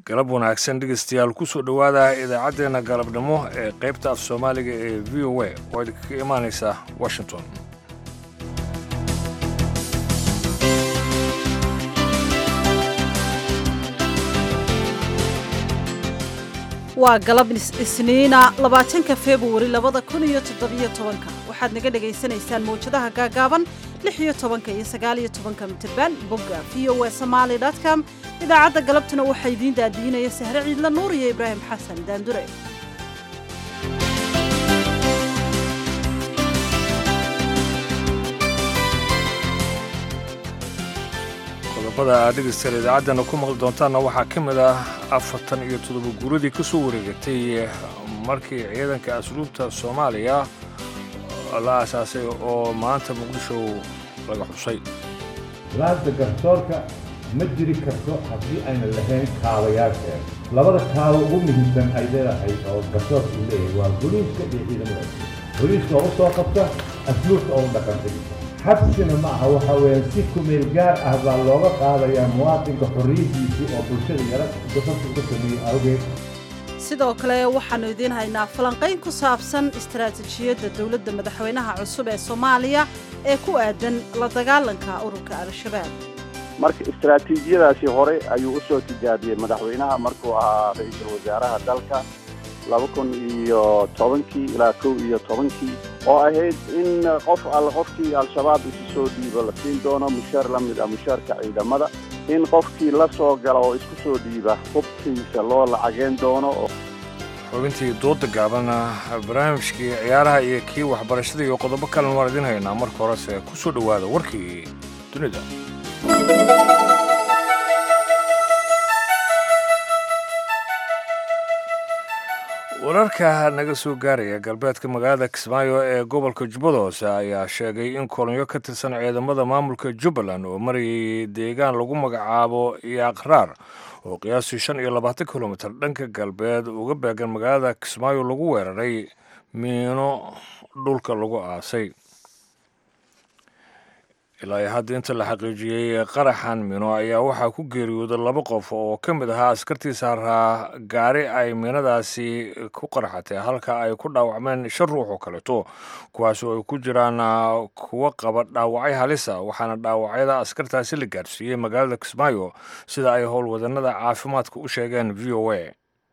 galab wanaagsan dhegaystayaal kusoo dhowaada idaacaddeenna galabnimo ee qaybta af soomaaliga ee v o a oo idinkaga imaanaysa washington waa galab isniina labaatanka februari labada kun iyo toddobiyo tobanka waxaad naga dhagaysanaysaan mawjadaha gaagaaban lix iyo tobanka iyo sagaaliyo tobanka mitirban bogga v o e somaali com idaacadda galabtuna waxaa idiin daadiinaya sahre ciidla nuur iyo ibraahim xasan daandure qodobada aad dhegaystayaal idaacaddana ku maqli doontaanna waxaa ka mid ah afartan iyo toddoba guuradii ka soo wareegatay markii ciidanka asluubta soomaaliya la aasaasay oo maanta muqdisho laga xusay laanta garsoorka ma jiri karto haddii ayna lahayn kaabayaasheeda labada kaabo ugu muhiimsan ay leedahay oo garsoorka uu leeyahay waa boliiska iyo ciidamada boliiska oo u soo qabta asluubta oo u dhaqanta xabsina ma aha waxa weeye si kumeel gaar ah baa looga qaadayaa muwaadinka xorriyaddiisii oo bulshada yara gafafka uga sameeyey awgeed sidoo kale waxaannu idiin haynaa falanqayn ku saabsan istaraatiijiyadda dowladda madaxweynaha cusub ee soomaaliya ee ku aadan la dagaalanka ururka al-shabaab marka istaraatiijiyadaasi hore ayuu u soo tijaabiyey madaxweynaha markuu ahaa ra-iisul wasaaraha dalka laba kun iyo tobankii ilaa kow iyo tobankii oo ahayd in qof all qofkii al-shabaab isu soo dhiibo la siin doono mushaar la mid ah mushaarka ciidamada in qofkii la soo gala oo isku soo dhiiba hubkiisa loo lacageen doono xubintii dooda gaabana barnaamijkii ciyaaraha iyo kii waxbarashada iyo qodobo kalena waan idiin haynaa marka horese ku soo dhowaada warkii dunida wararka naga soo gaaraya galbeedka magaalada kismaayo ee gobolka jubbada hoose ayaa sheegay in kolonyo ka tirsan ciidamada maamulka jubbaland oo marayay deegaan lagu magacaabo yaaqraar oo qiyaastii shan iyo labaatan kilomitir dhanka galbeed uga beegan magaalada kismaayo lagu weeraray miino dhulka lagu aasay ilaa iyo hadda inta la xaqiijiyey qaraxan mino ayaa waxaa ku geeriyooday laba qof oo ka mid ahaa askartii saaraa gaari ay miinadaasi ku qaraxatay halka ay ku dhaawacmeen shan ruux oo kaleeto kuwaas oo ay ku jiraan kuwo qaba dhaawacyo halisa waxaana dhaawacyada askartaasi la gaarsiiyey magaalada kismaayo sida ay howlwadanada caafimaadka u sheegeen v o a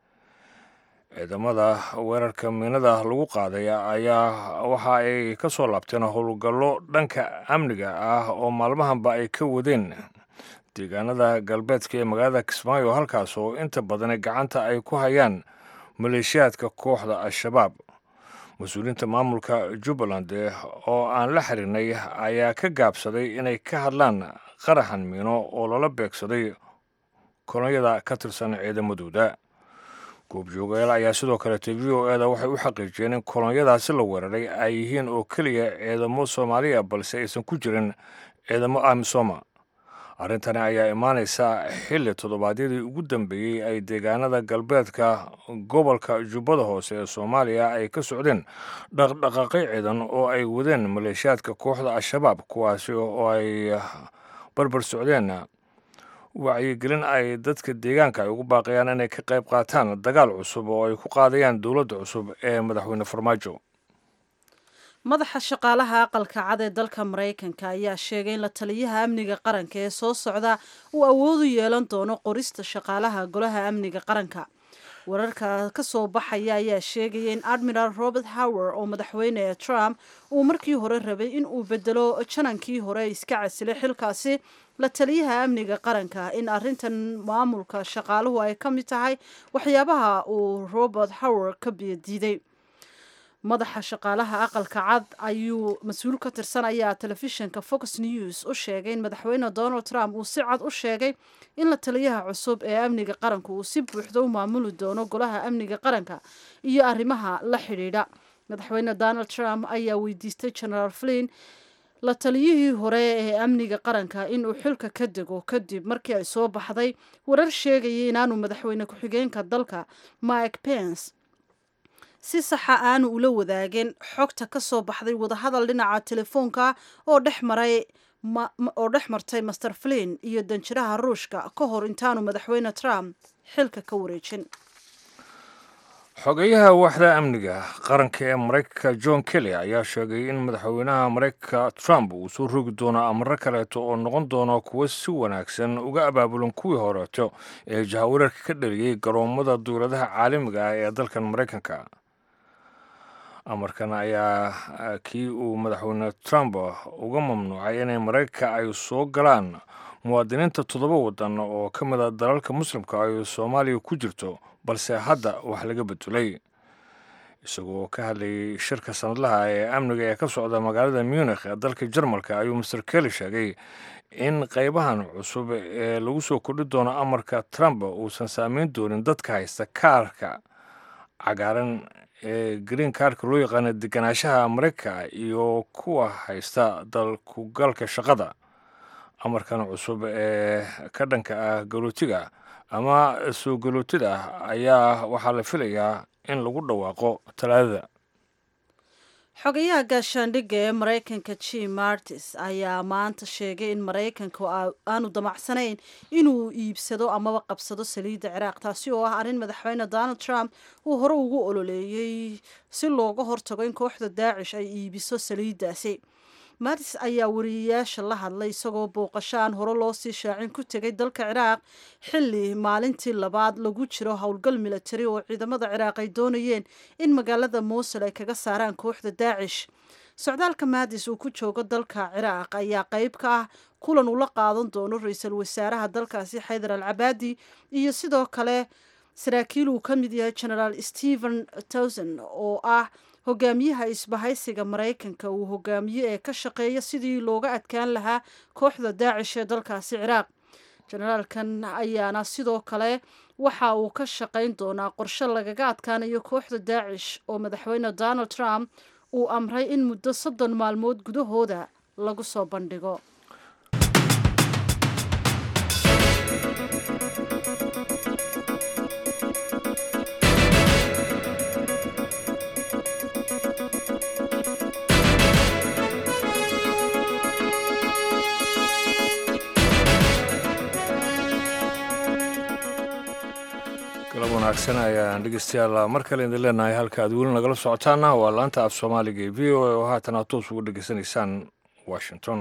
ciidamada weerarka miinada lagu qaaday ayaa waxa ay ka soo laabteen howlgallo dhanka amniga ah oo maalmahanba ay ka wadeen deegaanada galbeedka ee magaalada kismaayo halkaas oo inta badan gacanta ay ku hayaan maleeshiyaadka kooxda al-shabaab mas-uuliyiinta maamulka jubbaland oo aan la xirinay ayaa ka gaabsaday inay ka hadlaan qaraxan miino oo lala beegsaday kolonyada ka tirsan ciidamadooda goobjoogayaal ayaa sidoo kaleete v o eda waxay u xaqiijiyeen in kolonyadaasi la weeraray ay yihiin oo keliya ciidamo soomaaliya balse aysan ku jirin ciidamo amisoma arrintani ayaa imaanaysa xilli toddobaadyadii ugu dambeeyey ay deegaanada galbeedka gobolka jubbada hoose ee soomaaliya ay ka socdeen dhaqdhaqaaqyo ciidan oo ay wadeen maleeshiyaadka kooxda al-shabaab kuwaasi oo ay barbar socdeen wacyigelin ay dadka deegaanka ay ugu baaqayaan inay ka qayb qaataan dagaal cusub oo ay ku qaadayaan dowladda cusub ee madaxweyne farmaajo madaxa shaqaalaha aqalka cad ee dalka maraykanka ayaa sheegay in la taliyaha amniga qaranka ee soo socda uu awoodu yeelan doono qorista shaqaalaha golaha amniga qaranka wararka ka soo baxaya ayaa sheegaya in admiral robert hower oo madaxweyne trump uu markii hore rabay in uu bedelo janankii hore iska casilay xilkaasi la taliyaha amniga qaranka in arintan maamulka shaqaaluhu ay ka mid tahay waxyaabaha uu robert hower ka biyadiiday madaxa shaqaalaha aqalka cad ayuu mas-uul ka tirsan ayaa telefishinka fox news u sheegay in madaxweyne donald trump uu si cad u sheegay in la taliyaha cusub ee amniga qaranka uu si buuxda u maamuli doono golaha amniga qaranka iyo arrimaha la xidhiidha madaxweyne donald trump ayaa weydiistay generaal flin la taliyihii hore ee amniga qaranka inuu xilka ka dego kadib markii ay soo baxday warar sheegayay inaanu madaxweyne ku-xigeenka dalka mike pence si saxa aanu ula wadaagin xogta ka soo baxday wadahadal dhinaca telefoonka oo dhex maray oo dhex martay master flin iyo danjiraha ruushka ka hor intaanu madaxweyne trump xilka ka wareejin xogeyaha waaxda amniga qaranka ee maraykanka john kelly ayaa sheegay in madaxweynaha maraykanka trump uu soo rogi doono amaro kaleeto oo noqon doono kuwo si wanaagsan uga abaabulan kuwii horeeto ee jahawareerka ka dhaliyey garoommada duuladaha caalamiga ah ee dalkan maraykanka amarkan ayaa kii uu madaxweyne trump uga mamnuucay inay maraykanka ay soo galaan muwaadiniinta toddoba waddan oo ka mid a dalalka muslimka ay soomaaliya ku jirto balse hadda wax laga bedulay isagoo ka hadlayay shirka sanadlaha ee amniga ee ka socda magaalada munikh ee dalka jarmalka ayuu master kelly sheegay in qaybahan cusub ee lagu soo kordhi doono amarka trump uusan saameyn doonin dadka haysta kaarka cagaaran ee green kaarka loo yaqaana deganaanshaha maraykanka iyo kuwa haysta dalkugalka shaqada amarkan cusub ee ka dhanka ah galootiga ama soo galootida ah ayaa waxaa la filayaa in lagu dhawaaqo talaadada xogayaha gaashaandhigga ee maraykanka jim martis ayaa maanta sheegay in maraykanku aanu damacsanayn inuu iibsado amaba qabsado saliidda ciraaq taasi oo ah arrin madaxweyne donald trump uu hore ugu ololeeyey si looga hortago in kooxda daacish ay iibiso saliiddaasi maris ayaa wariyeyaasha la hadlay isagoo booqasho aan hore loo sii shaacin ku tegay dalka ciraaq xilli maalintii labaad lagu jiro howlgal militari oo ciidamada ciraaq ay doonayeen in magaalada muusul ay kaga saaraan kooxda daacish socdaalka maadis uu ku joogo dalka ciraaq ayaa qayb ka ah kulan ula qaadan doono ra-iisul wasaaraha dalkaasi xaydar al cabaadi iyo sidoo kale saraakiil uu ka mid yahay genaraal stephen towson oo ah hogaamiyaha isbahaysiga maraykanka uu hogaamiye ee ka shaqeeya sidii looga adkaan lahaa kooxda daacish ee dalkaasi ciraaq generaalkan ayaana sidoo kale waxa uu ka shaqayn doonaa qorshe lagaga adkaanayo kooxda daacish oo madaxweyne donald trump uu amray in muddo soddon maalmood gudahooda lagu soo bandhigo galab wanaagsan ayaan dhegeystayaal mar kale idin leenahay halka aad weli nagala socotaana waa laanta af soomaaliga ee v o a oo haatan aad toos ugu dhegeysanaysaan washington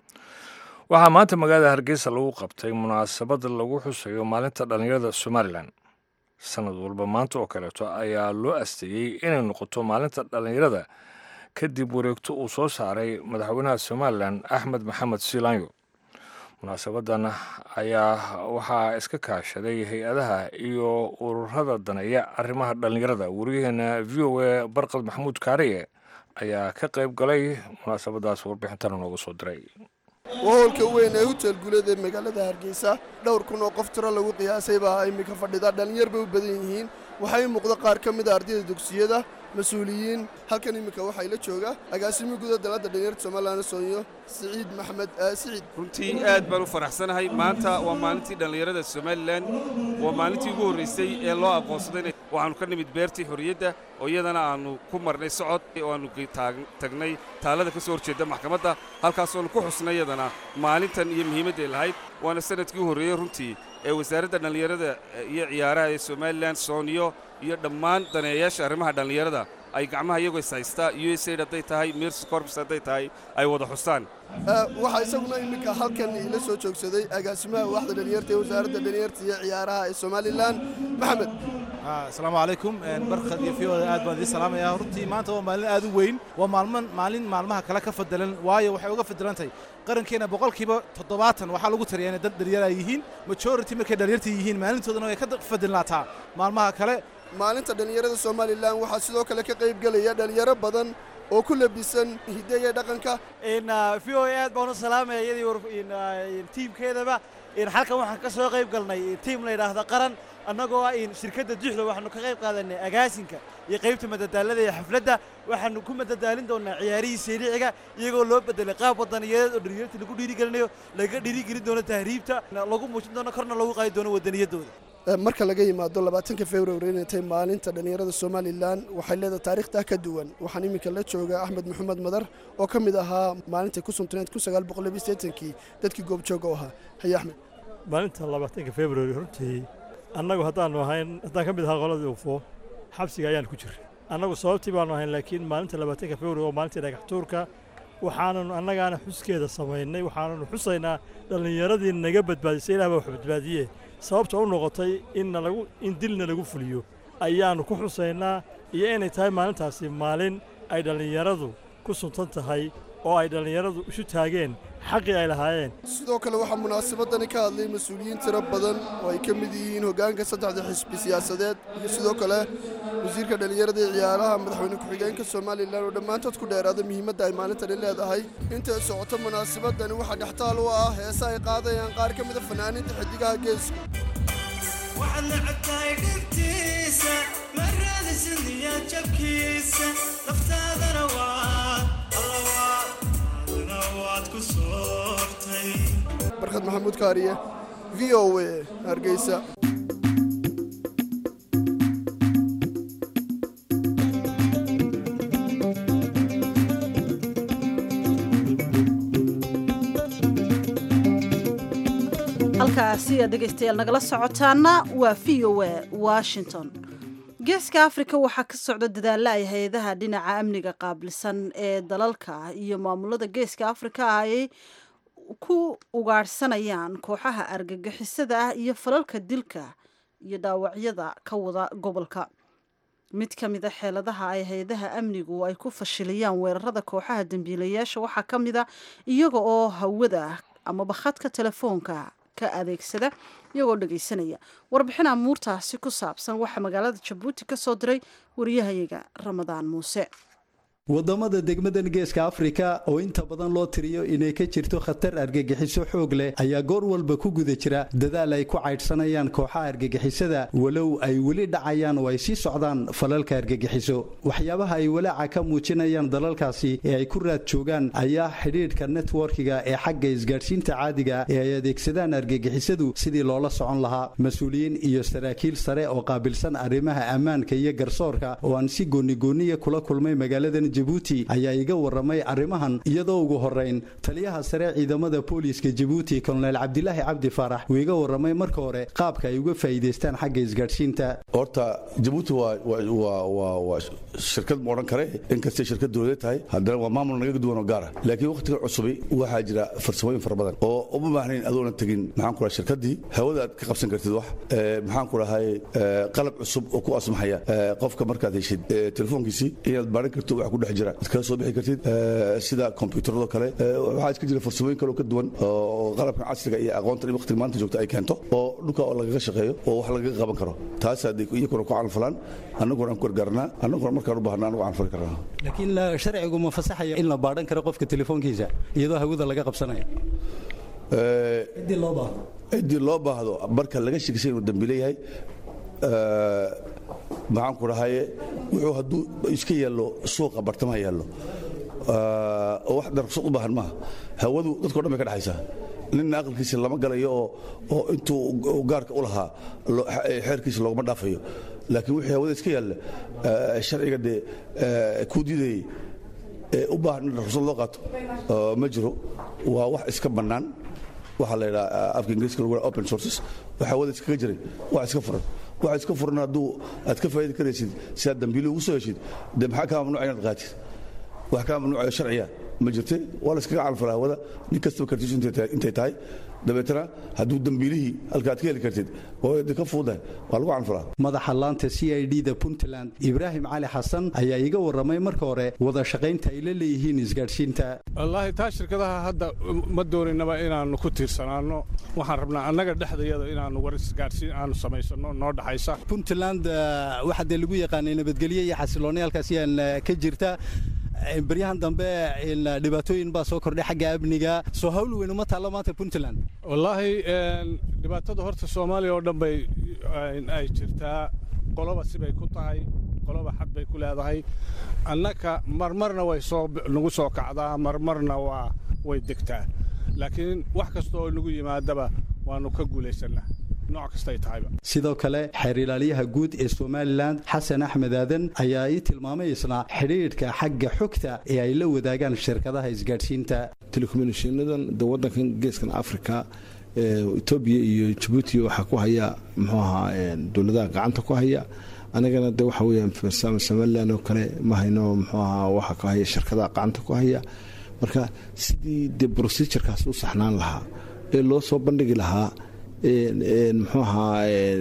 waxaa maanta magaalada hargeysa lagu qabtay munaasabad lagu xusayo maalinta dhallinyarada somalilan sanad walba maanta oo kaleeto ayaa loo asteeyey inay noqoto maalinta dhallinyarada kadib wareegto uu soo saaray madaxweynaha somalilan axmed maxamed siilaanyo munaasabadan ayaa waxaa iska kaashaday hay-adaha iyo ururada daneeya arrimaha dhallinyarada wariyaheena v o a barqad maxamuud kaariye ayaa ka qayb galay munaasabadaas warbixintana noogu soo diray wahoolka weyn ee hutel guulada ee magaalada hargeysa dhowr kun oo qof tiro lagu qiyaasay baa iminka fadhida dhallinyar bay u badan yihiin waxaa ii muuqda qaar ka mid a ardayda dugsiyada mas-uuliyiin halkan iminka waxaa ila jooga agaasimi guda dalada dhalinyarta somalilan soonyo siciid maxmed siciid runtii aad baan u faraxsanahay maanta waa maalintii dhallinyarada somalilan waa maalintii ugu horraysay ee loo aqoonsaday waxaannu ka nimid beertii xorriyadda oo iyadana aannu ku marnay socod oo aannu tagnay taalada ka soo horjeedda maxkamadda halkaasoonu ku xusnay iyadana maalintan iyo muhiimadday lahayd waana sanadkii u horreeyey runtii ee wasaaradda dhallinyarada iyo ciyaaraha ee somalilan sooniyo iyo dhammaan daneeyayaasha arrimaha dhallinyarada ay gacmaha iyagoo is haystaa u s aid hadday tahay mirsi corpus hadday tahay ay wada xustaan waxaa isaguna iminka halkan ila soo joogsaday agaasimaha waaxda dhalinyarta ee wasaaradda dhalinyarta iyo ciyaaraha ee somalilan maxamed asalaamu calaykum barkad iyo fiyoda aad baan idiin salaamayaa runtii maanta waa maalin aad u weyn waa maalman maalin maalmaha kale ka fadalan waayo waxay uga fadalantahay qarankeena boqolkiiba toddobaatan waxaa lagu tariyaa inay dad dhalinyara yihiin majority markay dhalinyarta yihiin maalintoodana way ka fadilnaataa maalmaha kale maalinta dhallinyarada somalilan waxaa sidoo kale ka qayb gelaya dhalinyaro badan oo ku labisan hiddaya dhaqanka v o aad baan u salaamaya iyadii tiimkeedaba halkan waxaan ka soo qayb galnay tiim la yidhaahda qaran annagoo ah shirkadda duxda waxaanu ka qayb qaadanay agaasinka iyo qaybta madadaalada iyo xafladda waxaanu ku madadaalin doonaa ciyaarihii seericiga iyagoo loo bedelay qaab wadaniyadeed oo dhalinyarta lagu dhiirigelinayo laga dhiirigelin doono tahriibta lagu muujin doono korna lagu qaadi doono wadaniyaddooda marka laga yimaado labaatanka february inay tahay maalinta dhallinyarada somalilan waxay leedahay taariikhtaa ka duwan waxaan iminka la joogaa axmed maxamed madar oo ka mid ahaa maalintai ku suntaneed kun sagaal boqol labiyo siddeetankii dadkii goobjooga u ahaa haye axmed maalinta labaatanka february runtii annagu haddaannu ahayn haddaan ka mid ahaa qoladii ufo xabsiga ayaan ku jiray annagu sababtii baannu ahayn laakiin maalinta labaatanka february oo maalintii dhagax tuurka waxaananu annagaana xuskeeda samaynay waxaananu xusaynaa dhallinyaradii naga badbaadisay ilaah baa wax badbaadiye sababta u noqotay inna lagu in dilna lagu fuliyo ayaannu ku xusaynaa iyo inay tahay maalintaasi maalin ay dhallinyaradu ku suntan tahay oo ay dhallinyaradu isu taageen xaqii ay lahaayeen sidoo kale waxaa munaasabadani ka hadlay mas-uuliyiin tiro badan oo ay ka mid yihiin hoggaanka saddexda xisbi siyaasadeed iyo sidoo kale wasiirka dhallinyarada ee ciyaaraha madaxweyne ku-xigeenka somalilan oo dhammaantood ku dheeraada muhiimadda ay maalintani leedahay intay socoto munaasabadani waxaa dhextaal u ah heese ay qaadayaan qaar ka mida fanaaniinta xiddigaha geesku waxaad nacabtahay dhibtiisa maradisid niyaad jabkiisa laftaadana waad allawaadna waad ku soortay barkhad maxamuud kaariye v o a hargeysa halkaasi aad dhegaystayaal nagala socotaana waa v o a washington geeska afrika waxaa ka socda dadaalla ay hay-adaha dhinaca amniga qaabilsan ee dalalka iyo maamulada geeska afrika ay ku ugaadhsanayaan kooxaha argagixisada ah iyo falalka dilka iyo dhaawacyada ka wada gobolka mid ka mida xeeladaha ay hay-adaha amnigu ay ku fashiliyaan weerarada kooxaha dembiilayaasha waxaa ka mida iyaga oo hawada amaba khadka telefoonka ka adeegsada iyagoo dhegaysanaya warbixin amuurtaasi ku saabsan waxaa magaalada jabuuti ka soo diray wariyahayaga ramadaan muuse wadamada degmadan geeska afrika oo inta badan loo tiriyo inay ka jirto khatar argagixiso xoog leh ayaa goor walba ku guda jira dadaal ay ku caydhsanayaan kooxaha argagixisada walow ay weli dhacayaan oo ay sii socdaan falalka argagixiso waxyaabaha ay walaaca ka muujinayaan dalalkaasi ee ay ku raad joogaan ayaa xidhiidhka networkiga ee xagga isgaadhsiinta caadiga ee ay adeegsadaan argagixisadu sidii loola socon lahaa mas-uuliyiin iyo saraakiil sare oo qaabilsan arrimaha ammaanka iyo garsoorka oo aan si goonigooniya kula kulmay magaaladan jabuuti ayaa iga waramay arrimahan iyadoo ugu horeyn taliyaha sare ciidamada booliiska jabuuti kolonel cabdilaahi cabdi faarax uu iga waramay marka hore qaabka ay uga faa'iidaystaan xagga isgaadhsiinta horta jabuuti waa shirkad ma odhan kare inkastay shirkad dowladeed tahay haddana waa maamul naga duwan oo gaara laakiin wakhtiga cusubi waxaa jira farsamooyin fara badan oo uma baahnayn adoona tegin maxaan ku dhahay shirkaddii hawada aad ka qabsan kartid wax maxaan ku dhahay qalab cusub oo ku asmaxaya qofka markaad heshid telefoonkiisii inaad baaran karto wax ku dhex jira ad kala soo bixi kartid sida kombyuutarado kale waxaa iska jira farsamooyin kale oo ka duwan oo qalabka casriga iyo aqoonta in waqtiga maanta joogta ay keento oo dhulka oo lagaga shaqeeyo oo wax lagaga qaban karo taas hadday iyakuna ku calanfalaan annaguna aan ku gargaarnaa annaguna markaan u baahna anagu calanfali karnaa laakiin sharcigu ma fasaxaya in la baadhan karo qofka telefoonkiisa iyadoo hawada laga qabsanaya ciddii loo baahdo ciddii loo baahdo marka laga shekisay inuu dambi leeyahay maxaan ku dhahaye wuxuu hadduu iska yaallo suuqa bartamaha yaallo oo wax darqsad u baahan maaha hawadu dadko dhan bay ka dhexaysaa ninna aqalkiisa lama galayo oo oo intuu gaarka u lahaa xeerkiisa loogama dhaafayo laakiin wixii hawada iska yaalla sharciga dee kuu diidayey u baahan in ruqsad loo qaato ma jiro waa wax iska bannaan waxaa la yidhaha afka ingiriiska lagu open sources wax hawada iskaga jiray wax iska furan waxa iska furan hadduu aad ka faa'idi karaysid si aad dambiilo ugu soo heshid dee maxaa kaa mamnuuca inaad qaatid wax kaa mamnuucayo sharciya ma jirte waa la iskaga calfala hawada nin kastaba kartiisu intay tahay dabeetana hadduu dambiilihii halka aad ka heli kartid waa ka fuudahay waa lagu calfalaa madaxa laanta c i d da puntland ibraahim cali xasan ayaa iga waramay marka hore wada shaqaynta ay la leeyihiin isgaadhsiinta wallaahi taa shirkadaha hadda ma dooninaba inaannu ku tiirsanaanno waxaan rabnaa annaga dhexdayada inaannu war isgaadhsiin aanu samaysanno noo dhaxaysa puntland waxaa dee lagu yaqaanay nabadgelyo iyo xasiloonni halkaasi aan ka jirta baryahan dambe dhibaatooyin baa soo kordhay xagga amniga soo hawl weyn uma taallo maanta puntland wallaahi dhibaatada horta soomaaliya oo dhan bay ay jirtaa qoloba sibay ku tahay qoloba xad bay ku leedahay annaka marmarna way soo nagu soo kacdaa marmarna waa way degtaa laakiin wax kasta oo nagu yimaadaba waannu ka guulaysannaa nooc kastay tahayba sidoo kale xeer ilaaliyaha guud ee somalilan xasan axmed aadan ayaa ii tilmaamay isna xidhiidhka xagga xogta ee ay la wadaagaan shirkadaha isgaadhsiinta telecommunicationadan de wadankan geeskan africa etoobiya iyo jabuuti waxaa ku haya muxuu ahaa dowladaha gacanta ku haya anigana de waxa weeyaan somalilan oo kale ma hayno muxuu ahaa waxa ku haya shirkadaha gacanta ku haya marka sidii de procedurekaas u saxnaan lahaa ee loo soo bandhigi lahaa muxuu ahaa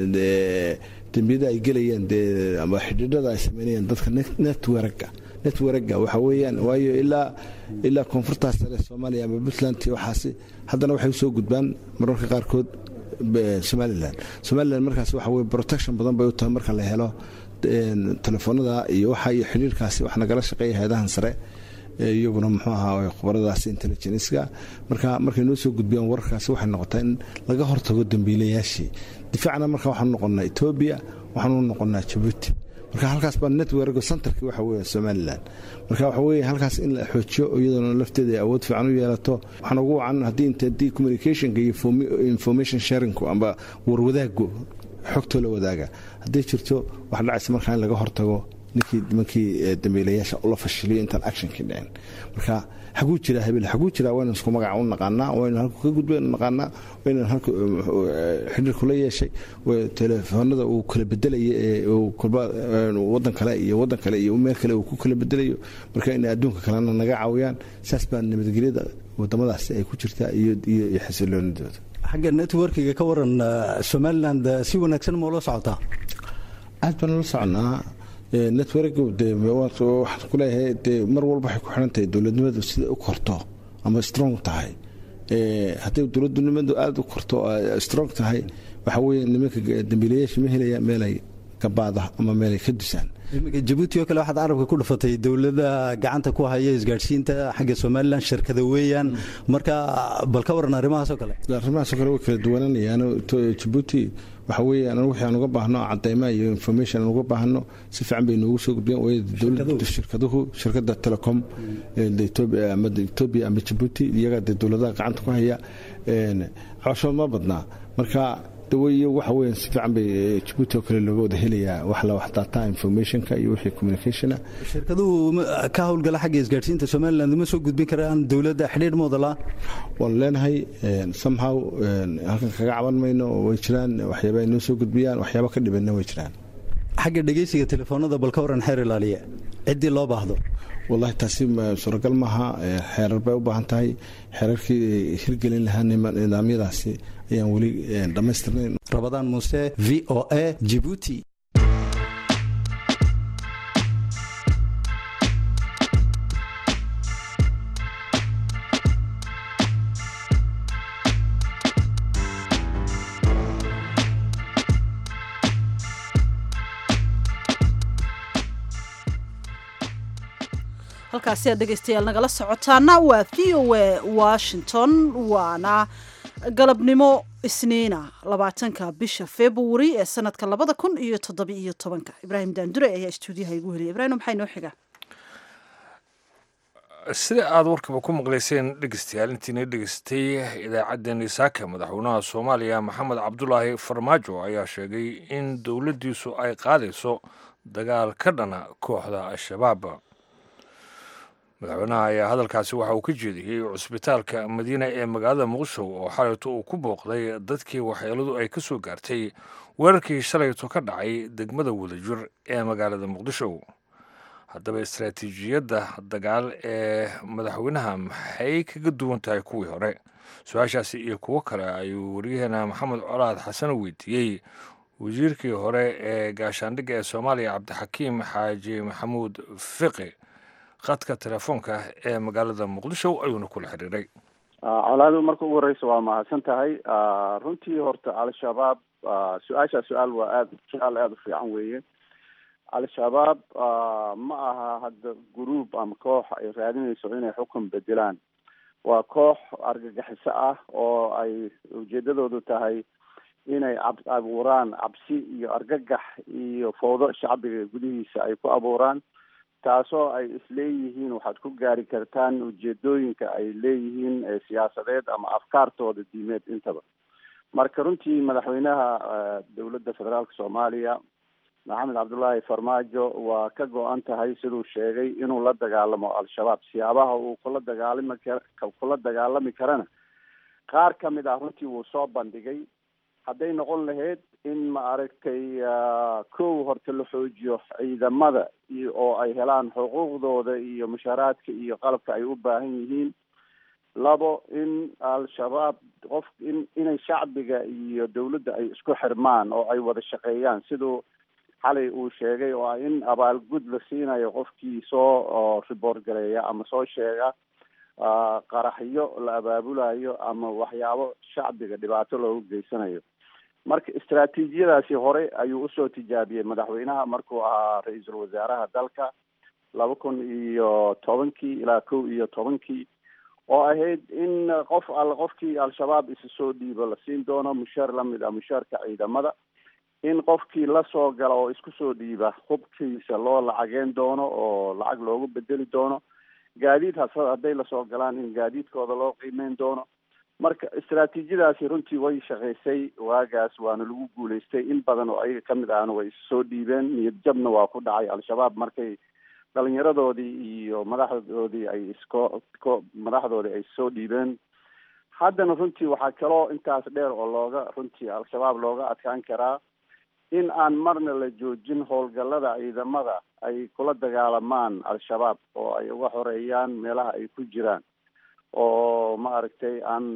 dembiyada ay gelayaan dee ama xidhiidhada ay sameynayaan dadka netwerka netwerga waxa weeyaan waayo ilaa ilaa koonfurtaas sare soomaaliya ama puntland iyo waxaasi haddana waxay usoo gudbaan mararka qaarkood somalilan somalilan markaas waxa weye protection badan bay u tahay marka la helo telefoonada iyo waxa iyo xidhiirkaasi wax nagala shaqeeya hay-adahan sare iyaguna muxuu ahaa khubaradaas intelligenska marka markay noo soo gudbiyaan wararkaasi waxay noqotaa in laga hortago dambiilayaashii difaacna marka waxaanu noqonnaa etoobiya waxaanu noqonnaa jabuuti marka halkaas baa netwerk centerki waxa weeye somalilan marka waxa weeye halkaas in la xoojiyo iyadoona lafteeda ay awood fiican u yeelato waxaan ugu wacan haddii inta haddii communicationka iyo information sharingku amba warwadaagu xogtoo la wadaaga hadday jirto wax dhacaysa markaa in laga hortago ninkii nimankii dambiilayaasha ula fashiliyo intaan actionkii dhicin marka xaguu jiraa habeel xaguu jiraa waynu isku magaca u naqaanaa waynu halku ka gudbaynu naqaanaa waynu halku xidhiir kula yeeshay telefoonada uu kala bedelaya ee uu kolba wadan kale iyo wadan kale iyo meel kale uu ku kala bedelayo marka inay adduunka kalena naga caawiyaan saas baa nabadgelyada wadamadaasi ay ku jirtaa iyo iyo xasiloonidooda xagga networkiga ka waran somaliland si wanaagsan ma ula socotaa aad baan ula soconaa network de waxaan ku leeyahay dee mar walba waxay ku xiran tahay dowladnimadu siday u korto ama strong tahay hadday dowladnimadu aada u korto strong tahay waxa weeye nimanka dambiilayaasha ma helayaan meelay gabaada ama meelay ka dusaan iminka jabuuti oo kale waxaad carabka ku dhufatay dowladda gacanta ku haya isgaadhsiinta xagga somalilan shirkada weeyaan marka bal ka waran arrimahaasoo kale arrimahaasoo kale way kala duwananayaan jabuuti waxa weeye anagu wixii aan uga baahno cadayma iyo information aan uga baahno si fiican bay noogu soo gudbiyaan waayo dowladda shirkaduhu shirkadda telecom etoobiya ama etoobiya ama jabuuti iyaga dee dowladaha gacanta ku haya cooshood ma badnaa marka daweyo waxa weeyaan si fiican bay jabuuti oo kale looga wada helayaa wax la wax data informationka iyo wixii communicationa shirkaduhu ka howlgala xagga isgaadhsiinta somaliland uma soo gudbin karaan dowladda xidhiidh moodala waanu leenahay somehow halkan kaga caban mayno way jiraan waxyaaba ay noo soo gudbiyaan waxyaaba ka dhibanna way jiraan xagga dhegeysiga telefoonada bal ka waran xeer ilaaliya ciddii loo baahdo wallahi taasi suuragal maaha xeerar bay u baahan tahay xeerarkii hirgelin lahaa nidaamyadaasi ayaan weli dhammaystirnayn rabadaan muuse v o a jibuuti halkaasi aad dhegaystayaal nagala socotaana waa v o a washington waana galabnimo isniina labaatanka bisha februari ee sanadka labada kun iyo toddobiiyo tobanka ibraahim daandure ayaa stuudiyaha igu heliyay ibrahim maxaa inoo xiga sida aada warkaba ku maqlayseen dhegeystayaal intiina dhegeystay idaacaddeenii saaka madaxweynaha soomaaliya maxamed cabdulaahi farmaajo ayaa sheegay in dowladdiisu ay qaadayso dagaal ka dhana kooxda al-shabaab madaxweynaha ayaa hadalkaasi waxa uu ka jeediyey cusbitaalka madiina ee magaalada muqdisho oo xalayto uu ku booqday dadkii waxyeeladu ay ka soo gaartay weerarkii shalayto ka dhacay degmada wadajir ee magaalada muqdisho haddaba istaraatiijiyadda dagaal ee madaxweynaha maxay kaga duwan tahay kuwii hore su-aashaasi iyo kuwo kale ayuu waryaheena maxamed colaad xasan weydiiyey wasiirkii hore ee gaashaandhigga ee soomaaliya cabdixakiim xaaji maxamuud fiqi khadka telefoonka ee magaalada muqdisho ayuuna kula xiriiray colaadu marka ugu horeysa waa mahadsan tahay runtii horta al-shabaab su-aashaa su-aal waa aad su-aal aada u fiican weeye al-shabaab ma aha hadda gruub ama koox ay raadinayso inay xukun bedelaan waa koox argagixiso ah oo ay ujeedadoodu tahay inay cab abuuraan cabsi iyo argagax iyo fowdo shacbiga gudihiisa ay ku abuuraan taasoo ay isleeyihiin waxaad ku gaari kartaan ujeedooyinka ay leeyihiin siyaasadeed ama afkaartooda diimeed intaba marka runtii madaxweynaha dowladda federaalka soomaaliya maxamed cabdullaahi farmaajo waa ka go-an tahay siduu sheegay inuu la dagaalamo al-shabaab siyaabaha uu kula dagaalami kar kula dagaalami karana qaar ka mid ah runtii wuu soo bandhigay hadday noqon lahayd in ma aragtay kow horta la xoojiyo ciidamada iyo oo ay helaan xuquuqdooda iyo mushaaraadka iyo qalabka ay u baahan yihiin labo in al-shabaab qof in inay shacbiga iyo dawladda ay isku xirmaan oo ay wada shaqeeyaan siduu xalay uu sheegay oo ah in abaalgud la siinayo qofkii soo riboort gareeya ama soo sheega qaraxyo la abaabulayo ama waxyaabo shacbiga dhibaato loogu geysanayo marka istraatiijiyadaasi hore ayuu usoo tijaabiyey madaxweynaha markuu ahaa ra-iisul wasaaraha dalka laba kun iyo tobankii ilaa kow iyo tobankii oo ahayd in qof al qofkii al-shabaab isa soo dhiibo la siin doono mushaar lamid ah mushaarka ciidamada in qofkii lasoo gala oo isku soo dhiiba hubkiisa loo lacageen doono oo lacag loogu bedeli doono gaadiid has hadday lasoo galaan in gaadiidkooda loo qiimeyn doono marka istraatiijiyadaasi runtii way shaqaysay waagaas waana lagu guulaystay in badan oo ayaga kamid ahna way issoo dhiibeen niyad jabna waa ku dhacay al-shabaab markay dhalinyaradoodii iyo madaxdoodii ay isko ko madaxdoodii ay soo dhiibeen haddana runtii waxaa kaloo intaas dheer oo looga runtii al-shabaab looga adkaan karaa in aan marna la joojin howlgallada ciidamada ay kula dagaalamaan al-shabaab oo ay uga xoreeyaan meelaha ay ku jiraan oo ma aragtay aan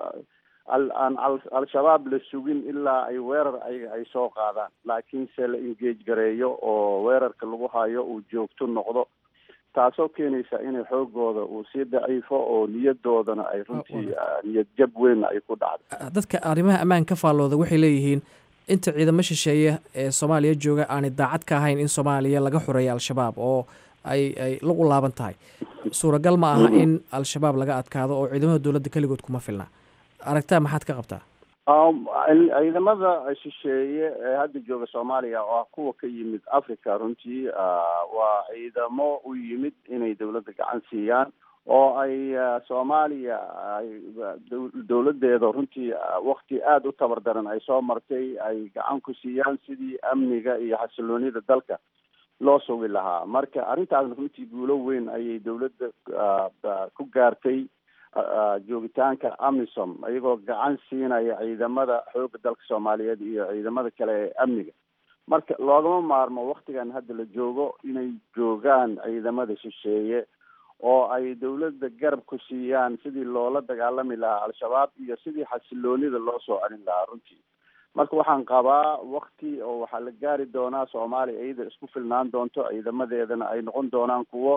aan al-shabaab la sugin ilaa ay weerar ayaga ay soo qaadaan laakiinse la engage gareeyo oo weerarka lagu hayo uu joogto noqdo taasoo keenaysa inay xoogooda uu sii daciifo oo niyadoodana ay runtii niyad jab weyn ay ku dhacdo dadka arrimaha ammaan ka faallooda waxay leeyihiin inta ciidamo shisheeye ee soomaaliya jooga aanay daacad ka ahayn in soomaaliya laga xoreeyo al-shabaab oo ay ay lagu laaban tahay suuragal ma aha in al-shabaab laga adkaado oo ciidamada dowladda keligood kuma filna aragtaa maxaad ka qabtaa ciidamada shisheeye ee hadda jooga soomaaliya oo ah kuwa ka yimid africa runtii waa ciidamo u yimid inay dawladda gacan siiyaan oo ay soomaaliya ay dawladeeda runtii wakti aada u tabar daran ay soo martay ay gacan ku siiyaan sidii amniga iyo xasiloonida dalka loo sugi lahaa marka arrintaasna runtii guulo weyn ayay dawladda ku gaartay joogitaanka amisom iyagoo gacan siinaya ciidamada xooga dalka soomaaliyeed iyo ciidamada kale ee amniga marka loogama maarmo waktigan hadda la joogo inay joogaan ciidamada shisheeye oo ay dawladda garab ku siiyaan sidii loola dagaalami lahaa al-shabaab iyo sidii xasiloonida loo soo celin lahaa runtii marka waxaan qabaa wakti oo waxaa la gaari doonaa soomaaliya iyada isku filnaan doonto ciidamadeedana ay noqon doonaan kuwo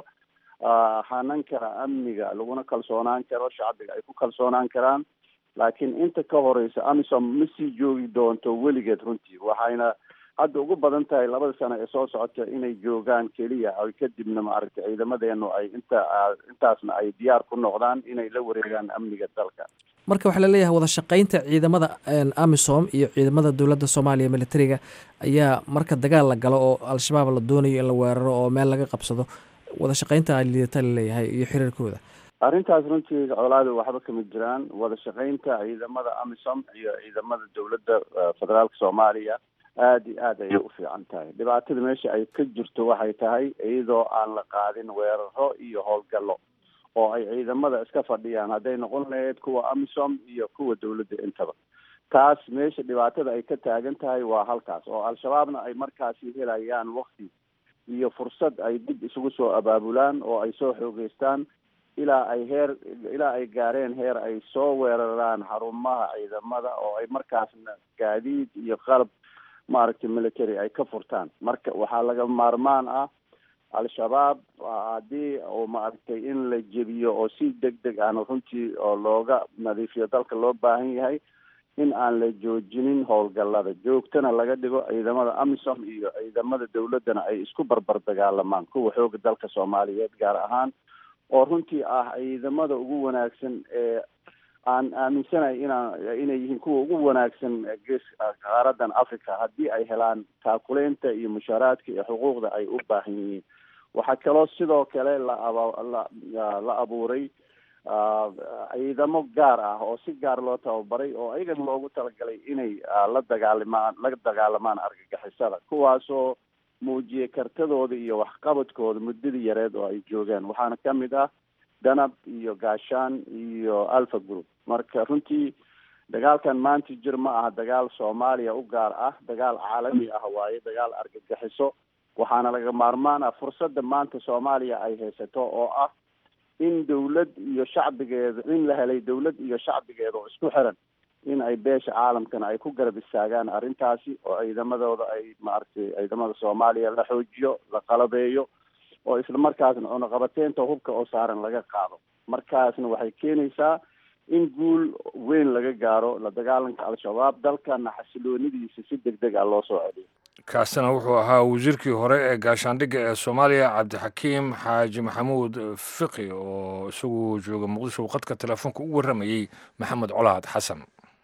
hanan kara amniga laguna kalsoonaan karo shacbiga ay ku kalsoonaan karaan laakiin inta ka horeysa amisom ma sii joogi doonto weligeed runtii waxayna hadda ugu badan tahay labada sano ee soo socota inay joogaan keliya ay kadibna maaragtay ciidamadeenu ay inta intaasna ay diyaar ku noqdaan inay la wareegaan amniga dalka marka waxaa laleeyahay wada shaqaynta ciidamada amisom iyo ciidamada dowladda soomaaliya militariga ayaa marka dagaal la galo oo al-shabaab la doonayo in la weeraro oo meel laga qabsado wada shaqaynta liidata laleeyahay iyo xiriirkooda arrintaas runtii colaada waxba kama jiraan wada shaqaynta ciidamada amisom iyo ciidamada dowladda federaalka soomaaliya aada iyo aad ayay u fiican tahay dhibaatada meesha ay ka jirto waxay tahay iyadoo aan la qaadin weeraro iyo howlgallo oo ay ciidamada iska fadhiyaan hadday noqon lahayd kuwa amisom iyo kuwa dawladda intaba taas meesha dhibaatada ay ka taagan tahay waa halkaas oo al-shabaabna ay markaasi helayaan wakti iyo fursad ay dib isugu soo abaabulaan oo ay soo xoogeystaan ilaa ay heer ilaa ay gaareen heer ay soo weeraraan xarumaha ciidamada oo ay markaasna gaadiid iyo qalab maaragtay military ay ka furtaan marka waxaa laga maarmaan ah al-shabaab haddii oo maaragtay in la jebiyo oo si deg deg ahna runtii oo looga nadiifiyo dalka loo baahan yahay in aan la joojinin howlgallada joogtana laga dhigo ciidamada amisom iyo ciidamada dawladdana ay isku barbar dagaalamaan kuwa xooga dalka soomaaliyeed gaar ahaan oo runtii ah ciidamada ugu wanaagsan ee aan aaminsanahay inaan inay yihiin kuwa ugu wanaagsan gees qaaradan africa haddii ay helaan taakuleynta iyo mushaaraadka iyo xuquuqda ay u baahan yihiin waxaa kaloo sidoo kale la aba la la abuuray ciidamo gaar ah oo si gaar loo tababaray oo ayagan loogu talagalay inay la dagaalimaan la dagaalamaan argagixisada kuwaasoo muujiyay kartadooda iyo waxqabadkooda muddadii yareed oo ay joogaan waxaana ka mid ah danab iyo gaashaan iyo alpha group marka runtii dagaalkan maanta jir ma aha dagaal soomaaliya u gaar ah dagaal caalami ah waaye dagaal argagixiso waxaana laga maarmaan ah fursadda maanta soomaaliya ay haysato oo ah in dawlad iyo shacbigeeda in la helay dawlad iyo shacbigeeda oo isku xiran in ay beesha caalamkana ay ku garab istaagaan arrintaasi oo ciidamadooda ay maaragtay ciidamada soomaaliya la xoojiyo la qalabeeyo oo isla markaasna cunaqabateynta hubka oo saaran laga qaado markaasna waxay keenaysaa in guul weyn laga gaaro la dagaalanka al-shabaab dalkana xasiloonidiisa si deg deg ah loo soo celiyo kaasina wuxuu ahaa wasiirkii hore ee gaashaandhigga ee soomaaliya cabdixakiim xaaji maxamuud fiqi oo isagu jooga muqdisho qadka telefoonka u warramayey maxamed colaad xasan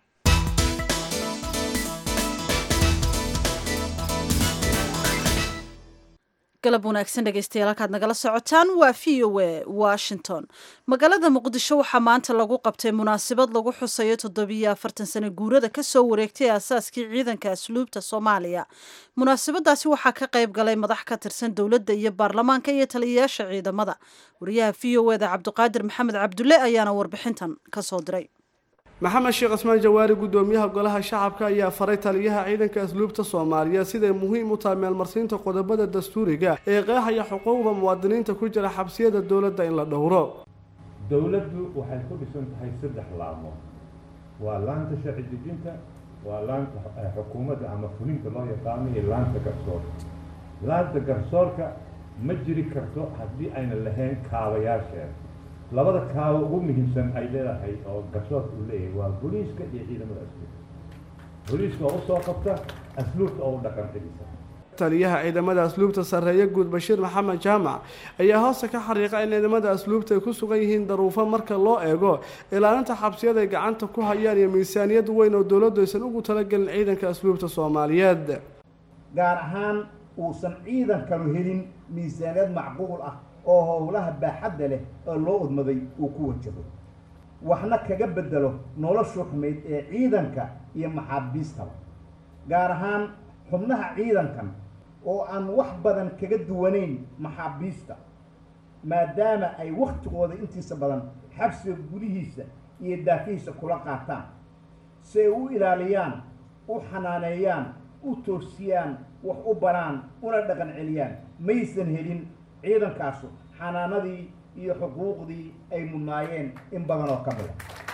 galab wanaagsan dhegeystayaal halkaad nagala socotaan waa v o a washington magaalada muqdisho waxaa maanta lagu qabtay munaasabad lagu xusayo toddobiyo afartan sano guurada kasoo wareegtay aasaaskii ciidanka asluubta soomaaliya munaasabadaasi waxaa ka qayb galay madax ka tirsan dowladda iyo baarlamaanka iyo taliyayaasha ciidamada wariyaha v o eda cabdiqaadir maxamed cabdulle ayaana warbixintan kasoo diray maxamed sheekh cismaan jawaari gudoomiyaha golaha shacabka ayaa faray taliyaha ciidanka asluubta soomaaliya siday muhiim u tahay meelmarsiinta qodobada dastuuriga ee qeexaya xuquuqda muwaadiniinta ku jira xabsiyada dowladda in la dhowro dowladdu waxay ku dhisan tahay saddex laamood waa laanta sharci dejinta waa laanta xukuumadda ama fulinta loo yaqaano iyo laanta garsoorka laanta garsoorka ma jiri karto haddii ayna lahayn kaabayaasheeda labada kaabo ugu muhiimsan ay leedahay oo garsoorka uu leeyahay waa booliiska iyo ciidamada asluubta booliiska oo usoo qabta asluubta oo u dhaqan celisa taliyaha ciidamada asluubta sarreeye guud bashiir maxamed jaamac ayaa hoosta ka xariiqa in ciidamada asluubta ay ku sugan yihiin daruufo marka loo eego ilaalinta xabsiyada ay gacanta ku hayaan iyo miisaaniyad weyn oo dowladdu aysan ugu talagelin ciidanka asluubta soomaaliyeed gaar ahaan uusan ciidankanu helin miisaaniyad macquul ah oo howlaha baaxadda leh oo loo udmaday uu ku wajaho waxna kaga bedelo noloshu xumayd ee ciidanka iyo maxaabiistaba gaar ahaan xubnaha ciidankan oo aan wax badan kaga duwanayn maxaabiista maadaama ay waktigooda intiisa badan xabsiga gudihiisa iyo daafihiisa kula qaataan si ay u ilaaliyaan u xanaaneeyaan u toosiyaan wax u baraan una dhaqan celiyaan maysan helin ciidankaasu xanaanadii iyo xuquuqdii ay mudnaayeen in badan oo ka mida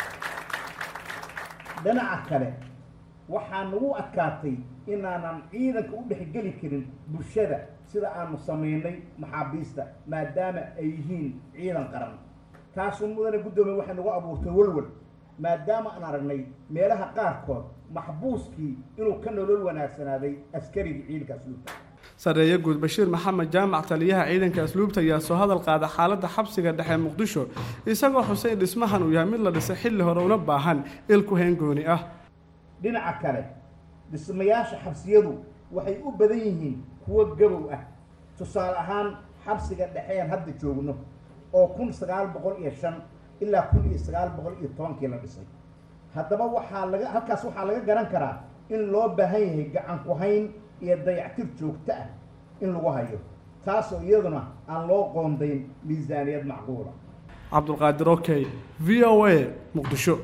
dhinaca kale waxaa nagu adkaatay inaanan ciidanka u dhexgeli karin bulshada sida aanu samaynay maxaabiista maadaama ay yihiin ciidan qaran taasu mudane guddoomiye waxay nagu abuurtay walwal maadaama aan aragnay meelaha qaarkood maxbuuskii inuu ka nolol wanaagsanaaday askarigii ciidanka asluubta sarreeye guud bashiir maxamed jaamac taliyaha ciidanka asluubta ayaa soo hadal qaada xaaladda xabsiga dhexe muqdisho isagoo xusay in dhismahan uu yahay mid la dhisay xilli hore una baahan ilku heengooni ah dhinaca kale dhismayaasha xabsiyadu waxay u badan yihiin kuwo gabow ah tusaale ahaan xabsiga dhexeen hadda joogno oo kun sagaal boqol iyo shan ilaa kun iyo sagaal boqol iyo tobankii la dhisay haddaba waxaa laga halkaas waxaa laga garan karaa in loo baahan yahay gacan ku hayn iyo dayactir joogto ah in lagu hayo taasoo iyaduna aan loo qoondayn miisaaniyad macquula cabdulqaadir okey v o a muqdisho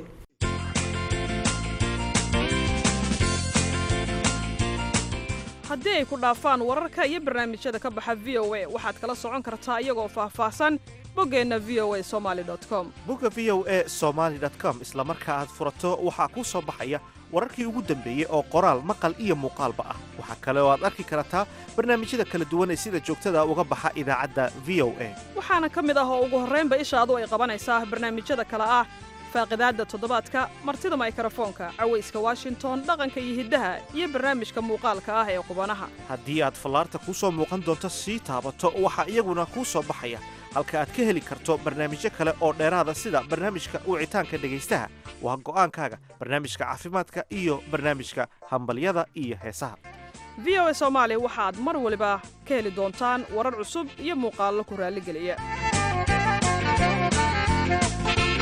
haddii ay ku dhaafaan wararka iyo barnaamijyada ka baxa v o a waxaad kala socon kartaa iyagoo faahfaahsan boggeenna v o a somaali com bogga v o a somaali com isla marka aad furato waxaa kuu soo baxaya wararkii ugu dambeeyey oo qoraal maqal iyo muuqaalba ah waxaa kale oo aad arki kartaa barnaamijyada kala duwan ee sida joogtada uga baxa idaacadda v o a waxaana ka mid ah oo ugu horraynba ishaadu ay qabanaysaa barnaamijyada kale ah faaqidaadda toddobaadka martida maykarafoonka cawayska washington dhaqanka iyo hiddaha iyo barnaamijka muuqaalka ah ee qubanaha haddii aad fallaarta kuu soo muuqan doonto sii taabato waxaa iyaguna kuu soo baxaya halka aad ka heli karto barnaamijyo kale oo dheeraada sida barnaamijka wicitaanka dhegaystaha waa go'aankaaga barnaamijka caafimaadka iyo barnaamijka hambalyada iyo heesaha v o a soomaali waxaad mar waliba ka heli doontaan warar cusub iyo muuqaallo ku raalligeliya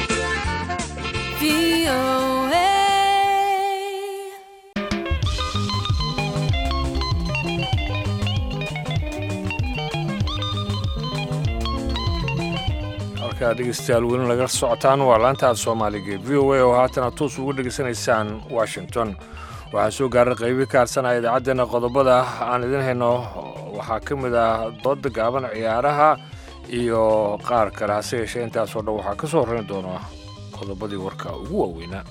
halkaa dhegeystayaal weli nagala socotaan waa laanta aad soomaaliga v o a oo haatana toos ugu dhegeysanaysaan washington waxaa soo gaaray qaybi ka harsanaya idaacaddeenna qodobada aan idin hayno waxaa ka mid ah dooda gaaban ciyaaraha iyo qaar kale hase yeeshee intaasoo dhan waxaa ka soo horrayn doona qodobadii warka ugu waaweynaa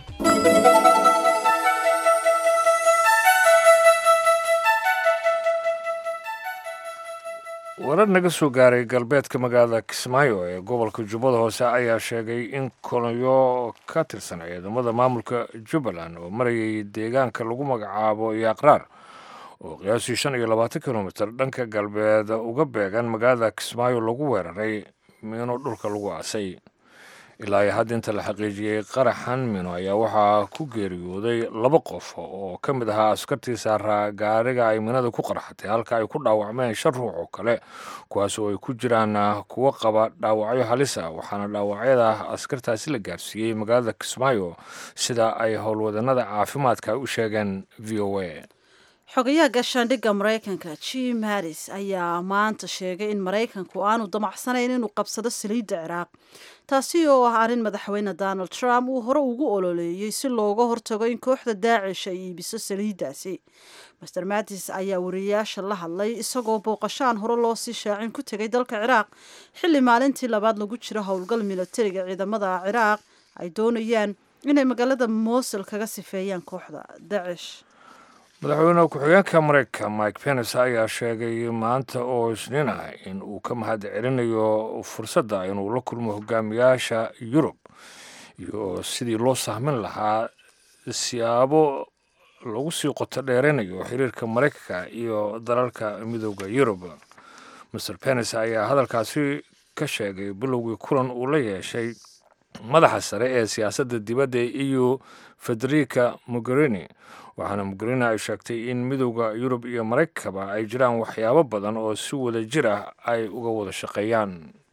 warar naga soo gaaray galbeedka magaalada kismaayo ee gobolka jubbada hoose ayaa sheegay in kolonyo ka tirsan ciidamada maamulka jubbaland oo marayay deegaanka lagu magacaabo yaaqraar oo qiyaasii shan iyo labaatan kilomitir dhanka galbeed uga beegan magaalada kismaayo lagu weeraray miino dhulka lagu aasay ilaa iyo hadda inta la xaqiijiyey qaraxan mino ayaa waxaa ku geeriyooday laba qof oo ka mid ahaa askartii saaraa gaariga ay minada ku qarxatay halka ay ku dhaawacmeen shan ruux oo kale kuwaas oo ay ku jiraan kuwo qaba dhaawacyo halisa waxaana dhaawacyada askartaasi la gaarsiiyey magaalada kismaayo sida ay howlwadanada caafimaadka u sheegeen v o a xogayaha gaashaandhigga maraykanka jim harris ayaa maanta sheegay in maraykanku aanu damacsanayn inuu qabsado saliidda ciraaq taasi oo ah arrin madaxweyne donald trump uu hore ugu ololeeyey si looga hortago in kooxda daacish ay iibiso saliiddaasi master matis ayaa wariyayaasha la hadlay isagoo booqashaan hore loo sii shaacin ku tegay dalka ciraaq xilli maalintii labaad lagu jiro howlgal militariga ciidamada ciraaq ay doonayaan inay magaalada mosul kaga sifeeyaan kooxda daacish madaxweyne ku-xigeenka maraykanka mike pence ayaa sheegay maanta oo isniin ah in uu ka mahad celinayo fursadda inuu la kulmo hogaamiyaasha yurub iyo sidii loo sahmin lahaa siyaabo lagu sii qoto dheeraynayo xiriirka maraykanka iyo dalalka midooda yurub master pence ayaa hadalkaasi ka sheegay bilowgii kulan uu la yeeshay madaxa sare ee siyaasadda dibadda ee eu federica mogherini waxaana mogherini ay sheegtay in midowda yurub iyo maraykankaba ay jiraan waxyaabo badan oo si wada jir ah ay uga wada shaqeeyaan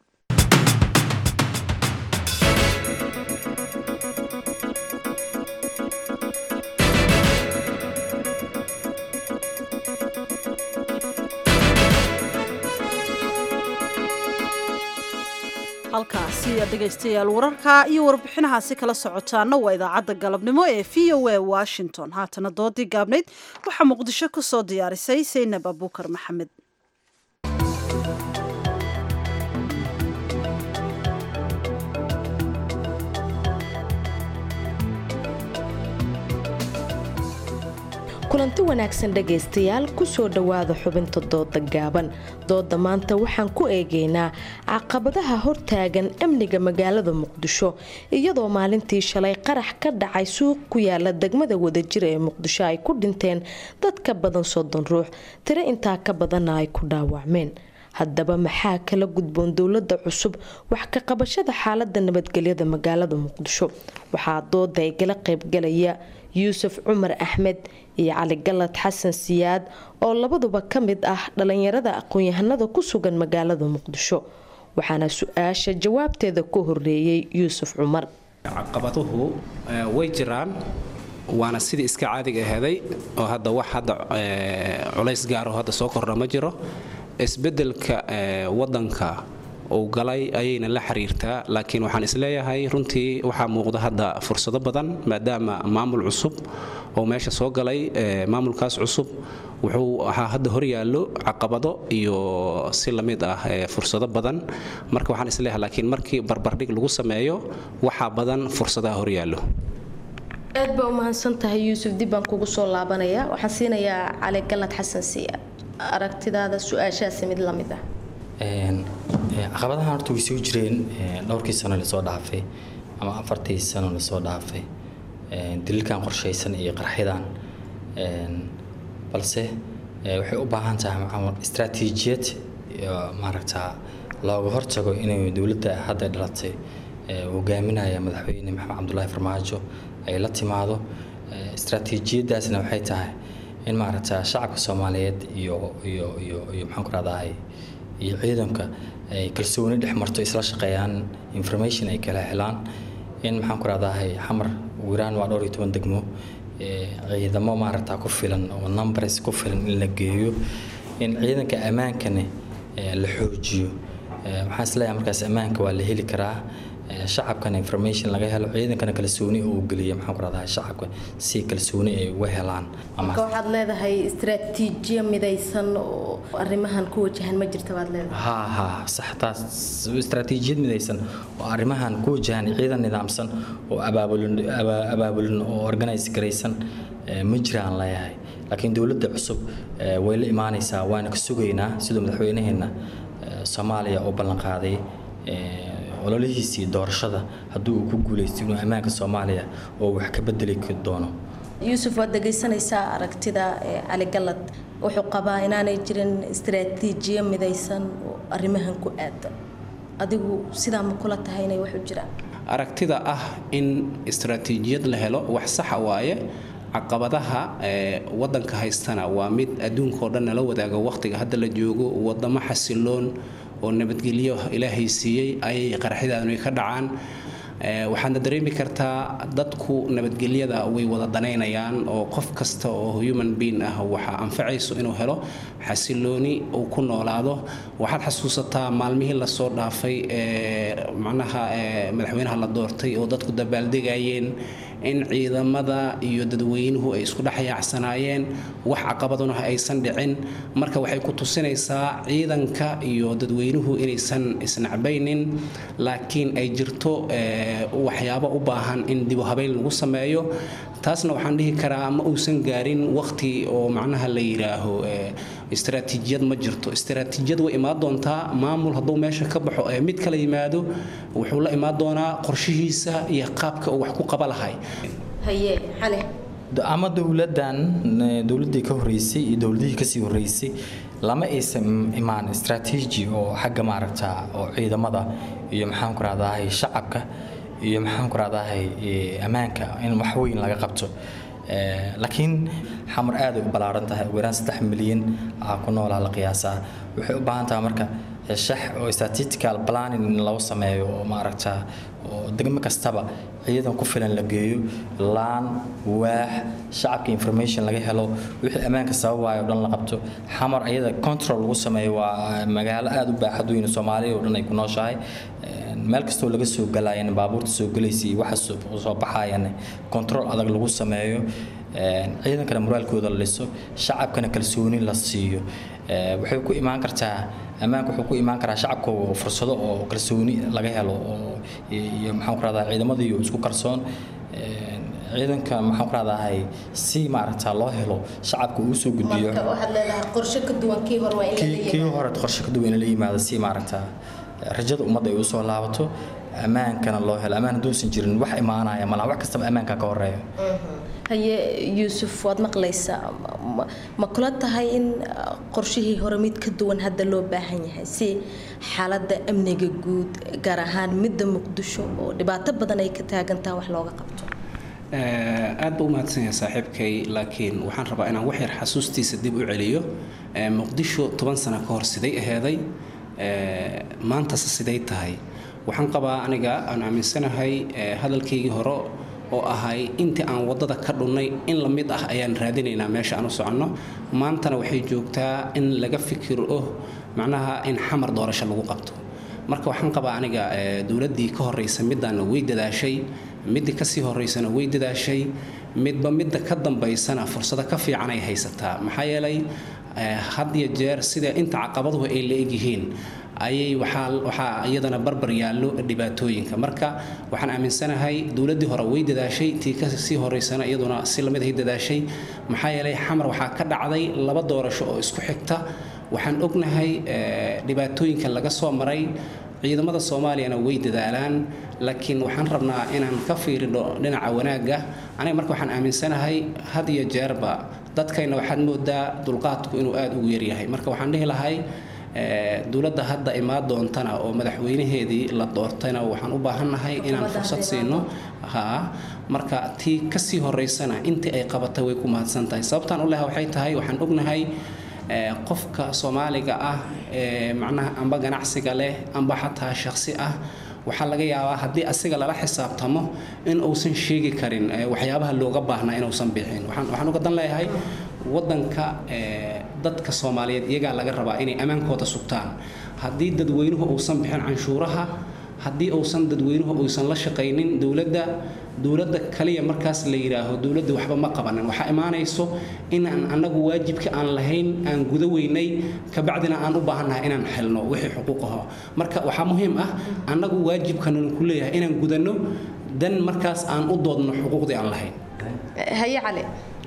halkaasi dhegaystayaal wararka iyo warbixinahaasi kala socotaana waa idaacadda galabnimo ee v o a washington haatana doodii gaabnayd waxaa muqdisho ku soo diyaarisay saynab abuukar maxamed kulanti wanaagsan dhegaystayaal kusoo dhowaada xubinta dooda gaaban dooda maanta waxaan ku eegaynaa caqabadaha hortaagan amniga magaalada muqdisho iyadoo maalintii shalay qarax ka dhacay suuq ku yaala degmada wadajir ee muqdisho ay ku dhinteen dad ka badan soddon ruux tiro intaa ka badanna ay ku dhaawacmeen haddaba maxaa kala gudboon dowlada cusub wax ka qabashada xaalada nabadgelyada magaalada muqdisho waxaa dooda igala qaybgalaya yuusuf cumar axmed iyo cali galad xasan siyaad oo labaduba ka mid ah dhalinyarada aqoon-yahanada ku sugan magaalada muqdisho waxaana su-aasha jawaabteeda ku horeeyey yuusuf cumar caqabaduhu way jiraan waana sidii iska caadiga aheeday oo hadda wax hadda culays gaaro hadda soo kordha ma jiro isbedelka wadanka uu galay ayayna la xiriirtaa laakiin waxaan isleeyahay runtii waxaa muuqda hadda fursado badan maadaama maamul cusub oo meesha soo galay maamulkaas cusub wuxuu ahaa hadda horyaallo caqabado iyo si lamid ah fursado badan marka waxaan isleeyahay laakiin markii barbardhig lagu sameeyo waxaa badan fursadaha horyaallo aad baa u mahadsan tahay yuusuf dib baan kugu soo laabanaya waxaan siinayaa cali galad xasan siya aragtidaada su-aashaasi mid lamid ah caqabadahan horta way soo jireen dhowrkii sano lasoo dhaafay ama afartii sano lasoo dhaafay daliilkan qorshaysan iyo qarxidan balse waxay u baahan tahay istraatiijiyad maaragtaa looga hortago inay dowladda hadda dhalatay hogaaminaya madaxweyne maxamed cabdulaahi farmaajo ay la timaado istraatiijiyadaasna waxay tahay in maaragtaa shacabka soomaaliyeed iyo iyo iyo iyo maxaan ku rahdahay iyo ciidanka ay kalsooni dhex marto isla shaqeeyaan information ay kala helaan in maxaan ku rahdahay xamar ugu yaraan waa dhowr iyo toban degmo ciidamo maaragta ku filan oo numbers ku filan in la geeyo in ciidanka ammaankana la xoojiyo waxaan isleeyahay markaas ammaanka waa la heli karaa shacabkana information laga helo ciidankana kalsooni uu geliya maxaan ku rahdahay shacabka si kalsooni ay uga helaan marka waxaad leedahay istaraatiijiya midaysan oo arrimahan ku wajahan ma jirta baad leedahay ha ha sax taas istaraatiijiyad midaysan oo arrimahan ku wajahan ciidan nidaamsan oo abaabulin abaabulin oo organize garaysan ma jiraan leeyahay laakiin dowladda cusub way la imaanaysaa waana ka sugaynaa siduu madaxweynaheena soomaaliya u ballanqaaday ololihiisii doorashada haddii uu ku guulaysto inuu ammaanka soomaaliya oo wax ka bedeli doono yuusuf waad dhegaysanaysaa aragtida cali gallad wuxuu qabaa inaanay jirin istaraatiijiyo midaysan oo arrimahan ku aadan adigu sidaa ma kula tahay inay wax u jiraan aragtida ah in istaraatiijiyad la helo wax saxa waaye caqabadaha wadanka haystana waa mid adduunkaoo dhan nala wadaaga wakhtiga hadda la joogo wadamo xasiloon oo nabadgelyo ilaahay siiyey ayay qaraxyadaanu ka dhacaan waxaadna dareemi kartaa dadku nabadgelyada way wada danaynayaan oo qof kasta oo human being ah waxaa anfacayso inuu helo xasilooni uu ku noolaado waxaad xasuusataa maalmihii lasoo dhaafay macnaha madaxweynaha la doortay oo dadku dabaaldegayeen in ciidamada iyo dadweynuhu ay isku dhex yaacsanaayeen wax caqabaduna aysan dhicin marka waxay ku tusinaysaa ciidanka iyo dadweynuhu inaysan isnacbaynin laakiin ay jirto waxyaabo u baahan in dibu habeyn lagu sameeyo taasna waxaan dhihi karaa ma uusan gaarin waqti oo macnaha la yidhaaho istaraatiijiyad ma jirto istaraatiijiyad way imaan doontaa maamul hadduu meesha ka baxo ee mid kala yimaado wuxuu la imaan doonaa qorshihiisa iyo qaabka uu wax ku qaba lahay haye xale ama dowladan dowladii ka horeysay iyo dowladihii kasii horeysay lama aysan imaan istaraatiiji oo xagga maaragta oo ciidamada iyo maxaan ku rahdahay shacabka iyo maxaan ku rahdahay ammaanka in wax weyn laga qabto laakiin xamar aad ay u ballaaran tahay ugu yaraan saddex milyan aa ku noolaa la qiyaasaa waxay u baahan tahay marka shax oo statistical planning in lagu sameeyo oo maaragta oo degmo kastaba ciidan ku filan la geeyo laan waax shacabka information laga helo wixii ammaanka sababaayo o dhan la qabto xamar ayada control lagu sameeyo waa magaalo aad u baaxad weyn soomaaliya oo dhan ay ku nooshahay meel kastoo laga soo galayan baabuurta soo galaysa iyo waxa soo baxayan control adag lagu sameeyo ciidankana moraalkooda la dhiso shacabkana kalsooni la siiyo waxay ku imaan kartaa ammaanka wuxuu ku imaan karaa shacabka fursado oo kalsooni laga helo oo iyo maxaan ku rahdaa ciidamadii isku kalsoon ciidanka maxaan ku rahdahay si maaragta loo helo shacabka uu soo gudbiyo waxaad leedahay qorshe ka duwan kii hore waa in kii hore qorshe ka duwan in la yimaado si maaragta rajada ummadda ay usoo laabato ammaankana loo helo ammaan hadduusan jirin wax imaanaya malaha wax kastaba ammaanka ka horeeya haye yuusuf waad maqlaysaa ma kula tahay in qorshihii hore mid ka duwan hadda loo baahan yahay si xaaladda amniga guud gaar ahaan midda muqdisho oo dhibaato badan ay ka taagantaha wax looga qabto aad ba u mahadsanyahay saaxiibkay laakiin waxaan rabaa inaan wax yar xasuustiisa dib u celiyo muqdisho toban sano ka hor siday aheeday maantase siday tahay waxaan qabaa aniga aan aaminsanahay hadalkaygii hore oo ahay intii aan waddada ka dhunnay in la mid ah ayaan raadinaynaa meesha aan u soconno maantana waxay joogtaa in laga fikiro macnaha in xamar doorasho lagu qabto marka waxaan qabaa aniga dowladdii ka horreysa middaana way dadaashay middii kasii horreysana way dadaashay midba midda ka dambaysana fursado ka fiican ay haysataa maxaa yeelay had iyo jeer sida inta caqabaduhu ay la egyihiin ayay waxaa iyadana barbar yaallo dhibaatooyinka marka waxaan aaminsanahay dowladdii hore way dadaashay tii kasii horeysana iyaduna si lamid ahay dadaashay maxaa yeelay xamar waxaa ka dhacday laba doorasho oo isku xigta waxaan ognahay dhibaatooyinka laga soo maray ciidamada soomaaliyana way dadaalaan laakiin waxaan rabnaa inaan ka fiirino dhinaca wanaagga aniga marka waxaan aaminsanahay had iyo jeerba dadkayna waxaad moodaa dulqaadku inuu aada ugu yaryahay marka waxaan dhihi lahay dowladda hadda imaan doontana oo madaxweynaheedii la doortayna waxaan u baahannahay inaan fursad siino ha marka tii kasii horeysana intii ay qabatay way ku mahadsan tahay sababtaan u leha waxay tahay waxaan ognahay qofka soomaaliga ah ee macnaha amba ganacsiga leh amba xataa shakhsi ah waxaa laga yaabaa haddii asiga lala xisaabtamo in uusan sheegi karin eh, waxyaabaha looga baahnaa inuusan bixin waxaan waxaan uga dan leeyahay waddanka eh, dadka soomaaliyeed iyagaa laga rabaa inay ammaankooda sugtaan haddii dadweynuhu uusan bixin canshuuraha haddii uusan dadweynuhu uusan la shaqaynin dowladda dowladda kaliya markaas la yidhaaho dowladda waxba ma qabanin waxaa imaanayso inaan annagu waajibka aan lahayn aan guda weynay kabacdina aan u baahannahay inaan xelno wixii xuquuqaho marka waxaa muhiim ah annagu waajibkananu ku leeyahay inaan gudanno dan markaas aan u doodno xuquuqdii aan lahayn haye cali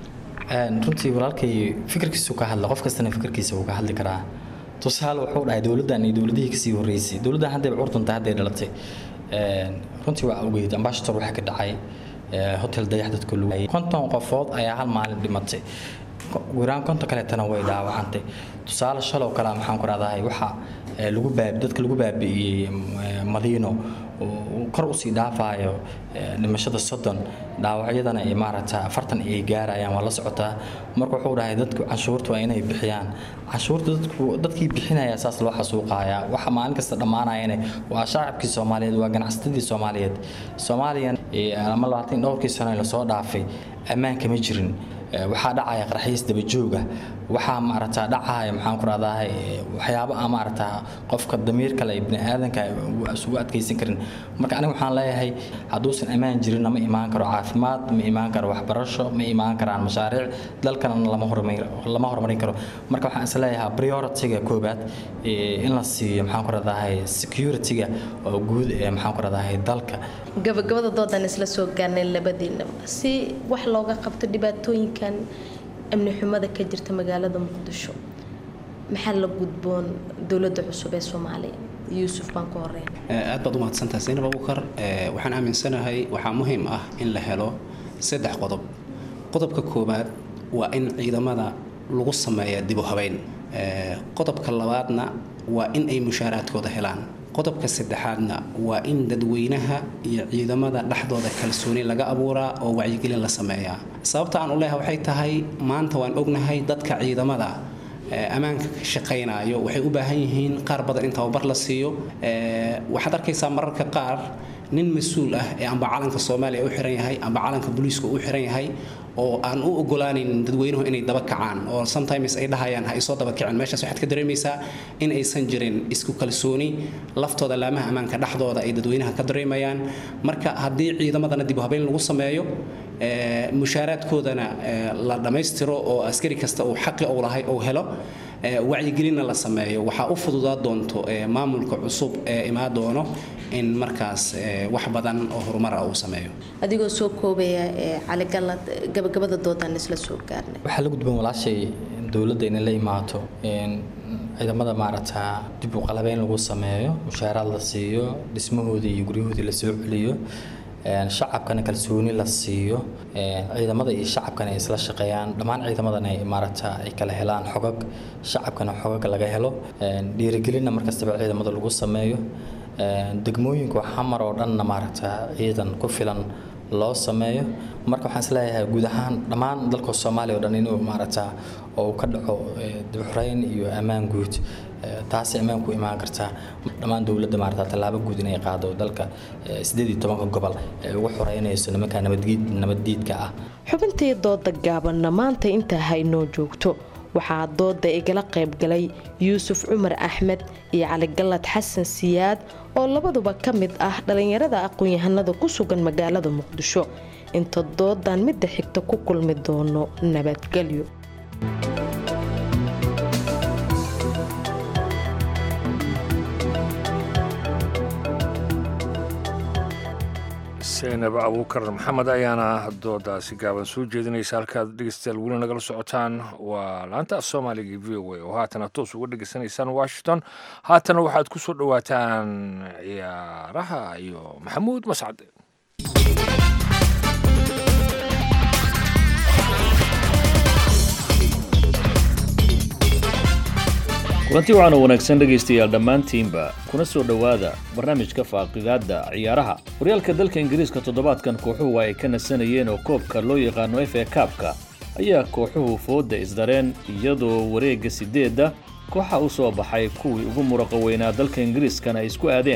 Een, runtii walaalkay fikirkiisu ka hadla qof kastana fikirkiisa wuu ka hadli karaa tusaale wuxuu dhahay dowladdan iyo dowladihii kasii horreysay dowladdan haddayba curtunta hadday dhalatay Een, runtii waa ogeyd ambashator waxaa ka dhacay ee, hotel dayax dadka lagu konton qofood ayaa hal maalin dhimatay guuraan konton kaleetana way dhaawacantay tusaale shalow kale maxaan ku rahdahay waxa ee, lagu baabi dadka lagu baabi'iyey ee, madiino oo kor usii dhaafayo ee, dhimashada soddon dhaawacyadana ay maaragta afartan ay gaarayaan waa la socotaa marka wuxuu dhahay dadku canshuurta waa inay bixiyaan canshuurta dadku dadkii bixinaya saas loo xasuuqaya waxa maalin kasta dhammaanayana waa shacabkii soomaaliyeed waa ganacsatadii soomaaliyeed soomaaliyan ee, ama labaatan iyo dhowrkii sano ee lasoo dhaafay ammaan kama jirin Ee, waxaa dhacaya qarxiis dabajooga waxaa maaragtaa dhacaya maxaan ku rahdahay waxyaabo aan maaragtaa qofka damiir kale iyo bini aadanka uu isugu adkaysan karin marka aniga waxaan leeyahay hadduusan ammaan jirinna ma imaan karo caafimaad ma imaan karo waxbarasho ma imaan karaan mashaariic dalkana lama horumar- lama horumarin karo marka waxaan is leeyahay priority-ga koobaad ee, in la siiyo maxaan ku rahdahay security-ga oo guud ee maxaan ku rahdahay dalka gabagabada doodan isla soo gaarnay labadiinaba si wax looga qabto dhibaatooyinkan amni xumada ka jirta magaalada muqdisho maxaa la gudboon dowladda cusub ee soomaaliya yuusuf baan ku horeyn aad baad u mahadsantahay zaynab abuukar Ee, waxaan aaminsanahay waxaa muhiim ah in la helo saddex qodob qodobka koowaad waa in ciidamada lagu sameeya dib u habeyn Ee, qodobka labaadna waa in ay mushaaraadkooda helaan qodobka saddexaadna waa in dadweynaha iyo ciidamada dhexdooda kalsooni laga abuuraa oo wacyigelin la sameeyaa sababta aan u leeyahay waxay tahay maanta waan ognahay dadka ciidamada ee, ammaanka ka shaqaynayo waxay u baahan yihiin qaar badan in tababar la siiyo Ee, waxaad arkaysaa mararka qaar nin mas-uul ah ee amba calanka soomaaliya u xiran yahay amba calanka booliiska u xiran yahay oo aan u ogolaanin dadweynuhu inay daba kacaan oo sometimes ay dhahayaan ha isoo daba kicin meeshaas waxaad ka dareemaysaa in aysan jirin isku kalsooni laftooda laamaha ammaanka dhexdooda ay dadweynaha ka dareemayaan marka haddii ciidamadana dib u habeyn lagu sameeyo ee, mushaaraadkoodana ee, la dhammaystiro oo askari kasta uu xaqi uu lahay uu helo ee, wacyigelinna la sameeyo waxaa u fududaa doonto ee, maamulka cusub ee imaan doono in markaas ee, wax badan oo horumar ah uu sameeyo adigoo soo koobaya ee cali gallad gabagabada doodan isla soo gaarnay waxaa la gudboon walaashay dowladda inay la imaato in ciidamada maaragtaa dib u qalabeyn lagu sameeyo mushaaraad la siiyo dhismahoodii iyo guryahoodii la soo celiyo een, shacabkana kalsooni la siiyo een, ciidamada iyo shacabkana ay isla shaqeeyaan dhammaan ciidamadana ay maaragtaa ay kala helaan xogag shacabkana xogag laga helo een, dhiirigelinna markastaba ciidamada lagu sameeyo een, degmooyinka xamar oo dhanna maaragtaa ciidan ku filan loo sameeyo marka waxaan isleeyahay guud ahaan dhammaan dalka soomaaliya oo dhan inuu maaragtaa oo uu ka dhaco eh, dib u xurayn iyo ammaan guud Eh, taasi ammaan ku imaan kartaa dhammaan dowladda maaragtaa tallaabo guud inay qaado dalka eh, sideed iyo tobanka gobol ee ugu xoreynayso nimanka nabadgiid nabaddiidka ah xubintii dooda gaabanna maanta intaa haynoo joogto waxaa dooda igala qaybgalay yuusuf cumar axmed iyo cali gallad xasan siyaad oo labaduba ka mid ah dhallinyarada aqoon-yahanada ku sugan magaalada muqdisho inta doodan midda xigta ku kulmi doono nabadgelyo saynab abuukar maxamed ayaana doodaasi gaaban soo jeedinaysa halkaad dhegeystayaal weli nagala socotaan waa laanta af soomaaliga v o a oo haatana toos uga dhegeysanaysaan washington haatana waxaad ku soo dhowaataan ciyaaraha iyo maxamuud mascad kulanti waxaana wanaagsan dhegaystayaal dhammaantiinba kuna soo dhowaada barnaamijka faaqidaadda ciyaaraha horyaalka dalka ingiriiska toddobaadkan kooxuhu ay ka nasanayeen oo koobka loo yaqaano f a kaabka ayaa kooxuhu foodda isdareen iyadoo wareegga siddeedda kooxa u soo baxay kuwii ugu muraqa weynaa dalka ingiriiskana ay isku aadeen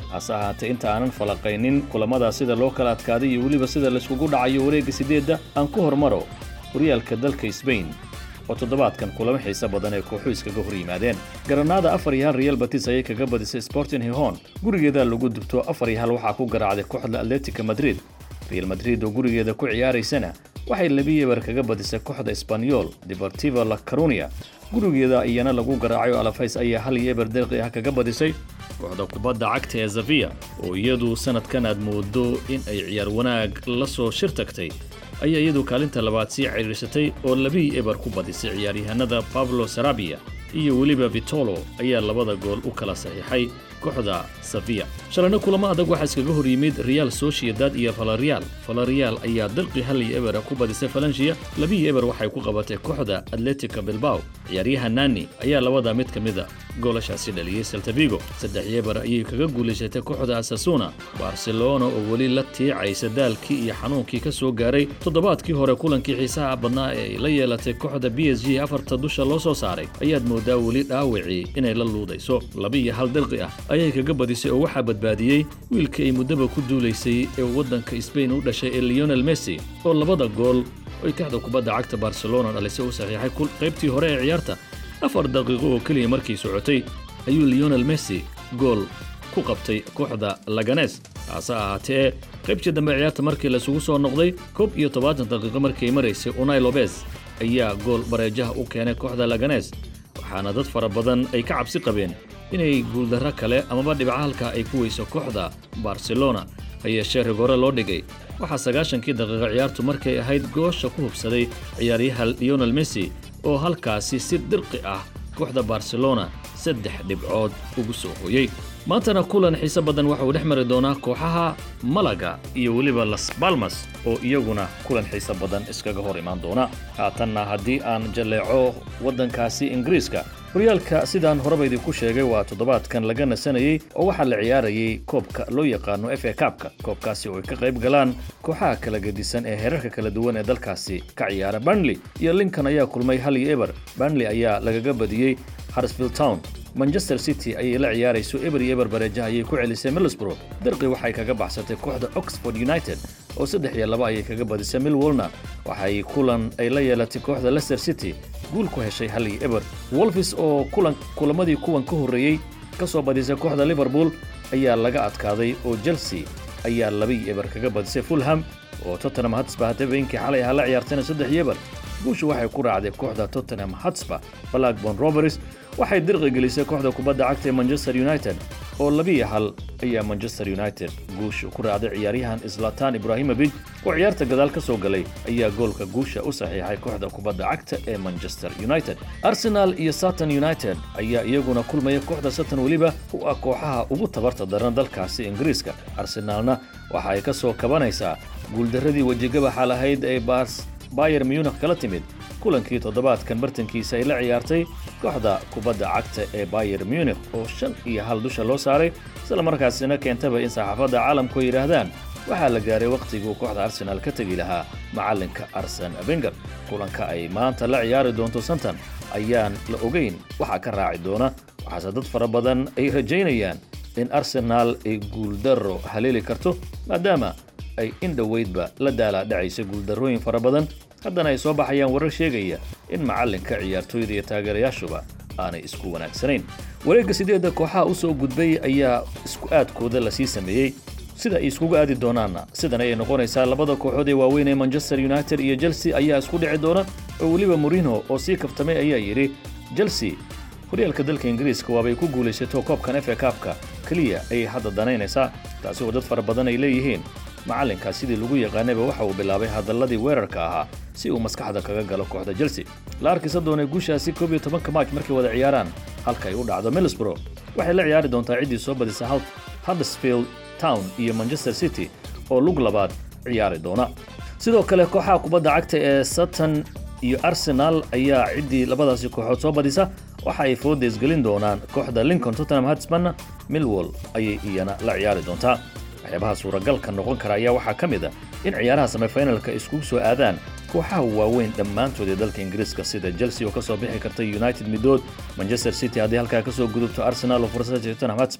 hase ahaatee inta aanan falaqaynin kulamada sida loo kala adkaaday iyo weliba sida layskugu dhacayo wareegga siddeedda aan ku hormaro horyaalka dalka sbain oo toddobaadkan kulamo xiise badan ee kooxu iskaga hor yimaadeen garanaada afar iyo hal real batis ayay kaga badisay sporting hihon gurigeeda lagu dubto afar iyo hal waxaa ku garaacday kooxda atletica madrid real madrid oo gurigeeda ku ciyaaraysana waxay labi eber kaga badisay kooxda esbanyol deportivo la carunia gurigeeda iyana lagu garaacay oo alafays ayaa hal iyo eber deeqi ah kaga badisay kooxda kubadda cagta ee zavia oo iyadu sanadkan aad moodo in ay ciyaar wanaag la soo shir tagtay ayaa iyadu kaalinta labaad sii ciriirsatay oo labii eber ku badisay ciyaaryahanada pablo sarabia iyo weliba vitolo ayaa labada gool u kala saxiixay kooxda savia shalayna kulamo adag waxaa iskaga hor yimid real sociedad iyo valerial valerial ayaa dalqi hal iyo ebera ku badisay falanshia labii eber waxay ku qabatay kooxda atletica bilbao ciyaaryahan nani ayaa labada mid ka mida goolashaasi dhaliyey seltavigo saddex eber ayay kaga guulaysatay kooxda asasuna barcelona oo weli la tiicaysa daalkii iyo xanuunkii ka soo gaaray toddobaadkii hore kulankii xiisaha badnaa ee ay la yeelatay kooxda b s g afarta dusha loo soo saaray ayaad moodaa weli dhaawacii inay la luudayso laba iyo hal dirqi ah ayay kaga badisay oo waxaa badbaadiyey wiilka ay muddaba ku duulaysay ee waddanka sbain u dhashay ee leonel messi oo labada gool ay kooxda kubadda cagta barcelona dhalisay u saxiixay qaybtii hore ee ciyaarta afar daqiiqo oo keliya markii socotay ayuu leonel messi gool ku qabtay kooxda laganes hase ahaatee qaybtii dambe ciyaarta markii laisugu soo noqday koob iyo tobaatan daqiiqo markii ay maraysay unai lobez ayaa gool bareejaha u keenay kooxda laganes waxaana dad fara badan ay ka cabsi qabeen inay guuldarro kale amaba dhibca halka ay ku weyso kooxda barcelona ha yeeshee rigore loo dhigay waxaa sagaashankii daqiiqo ciyaartu markay ahayd goosha ku hubsaday ciyaaryaha leonel messi oo halkaasi si dirqi ah kooxda barcelona saddex dhibcood ugu soo hooyey maantana kulan xiise badan waxa uu dhex mari doonaa kooxaha malaga iyo weliba las balmas oo iyaguna kulan xiise badan iskaga hor imaan doona haatanna haddii aan jalleeco waddankaasi ingiriiska horyaalka sidaan horeba idinku sheegay waa toddobaadkan laga nasanayey oo waxaa la ciyaarayay koobka loo yaqaano f a kaabka koobkaasi oo ay ka qayb galaan kooxaha kala gedisan ee heerarka kala duwan ee dalkaasi ka ciyaara burnley iyo lincoln ayaa kulmay hal iyo eber burnley ayaa lagaga badiyey harsfield town manchester city ayay la ciyaarayso eber iyo eber bareejaha ayay ku celisay middlesbrough dirqi waxay kaga baxsatay kooxda oxford united oo saddex iyo laba ayay kaga badisay millwolna waxay kulan ay la yeelatay kooxda leicester city guul ku heshay hal iyo eber wolfis oo kulan kulamadii kuwan ka horreeyey ka soo badisay kooxda liverpool ayaa laga adkaaday oo chelsea ayaa laba iyo eber kaga badisay fulham oo tottenham hatsba habeenkii xalay ahaa la ciyaartayna saddex iyo eber guusha waxay ku raacday kooxda tottenham hatsba blackborn roberts waxay dirqi gelisay kooxda kubadda cagta ee manchester united oo labiiyo hal ayaa manchester united guusha ku raacday ciyaaryahan islatan ibrahimovic oo ciyaarta gadaal ka soo galay ayaa goolka guusha u saxiixay kooxda kubadda cagta ee manchester united arsenal iyo sutton united ayaa iyaguna kulmaya kooxda sutton weliba u ah kooxaha ugu tabarta daran dalkaasi ingiriiska arsenaalna waxa ay ka soo kabanaysaa guuldarradii wejigabaxa lahayd ee bars bayer munich kala timid kulankii toddobaadkan bartankiisa ay la ciyaartay kooxda kubadda cagta ee bayer munich oo shan iyo hal dusha loo saaray isla markaasina keentaba in saxaafadda caalamku ay yidhaahdaan waxaa la gaaray wakhtiguu kooxda arsenaal ka tegi lahaa macallinka arsen wenger kulanka ay maanta la ciyaari doonto santan ayaan la ogeyn waxaa ka raaci doona waxaase dad fara badan ay rajaynayaan in arsenaal ay guuldarro haleeli karto maadaama ay in dhoweydba la daala dhacaysa guuldarrooyin fara badan haddana ay soo baxayaan warar sheegaya in macallinka ciyaartooyda iyo taageerayaashuba aanay isku wanaagsanayn wareegga sideedda kooxaha u soo gudbay ayaa isku aadkooda lasii sameeyey sida ay iskugu aadi doonaanna sidan ayay noqonaysaa labada kooxood ee waaweyn ee manchester united iyo chelsea ayaa isku dhici doona oo weliba murino oo sii kaftamay ayaa yidhi chelsea horyaalka dalka ingiriiska waabay ku guulaysato koobkan f a kaabka keliya ayay hadda danaynaysaa taasi oo dad fara badan ay leeyihiin macallinkaas sidii lagu yaqaanayba waxa uu bilaabay hadalladii weerarka ahaa si uu maskaxda kaga galo kooxda chelsea la arkisa doonay guushaasi koob iyo tobanka maaj markay wada ciyaaraan halka ay u dhacdo middlesbrough waxay la ciyaari doontaa ciddii soo badisa huddersfield town iyo manchester city oo lug labaad ciyaari doona sidoo kale kooxaha kubadda cagta ee sutton iyo arsenal ayaa ciddii labadaasi kooxood soo badisa waxa ay foodeys gelin doonaan kooxda lincoln tottenham hotspurna millwall ayay iyana la ciyaari doontaa waxyaabaha suuragalka noqon kara ayaa waxaa ka mid a in ciyaaraha semifinalka iskugu soo aadaan kooxaha waaweyn dhammaantood ee dalka ingiriiska sida chelsea oo ka soo bixi karta united midood manchester city haddii halkaa ka soo gudubto arsenal oo fursada tottenham hotspur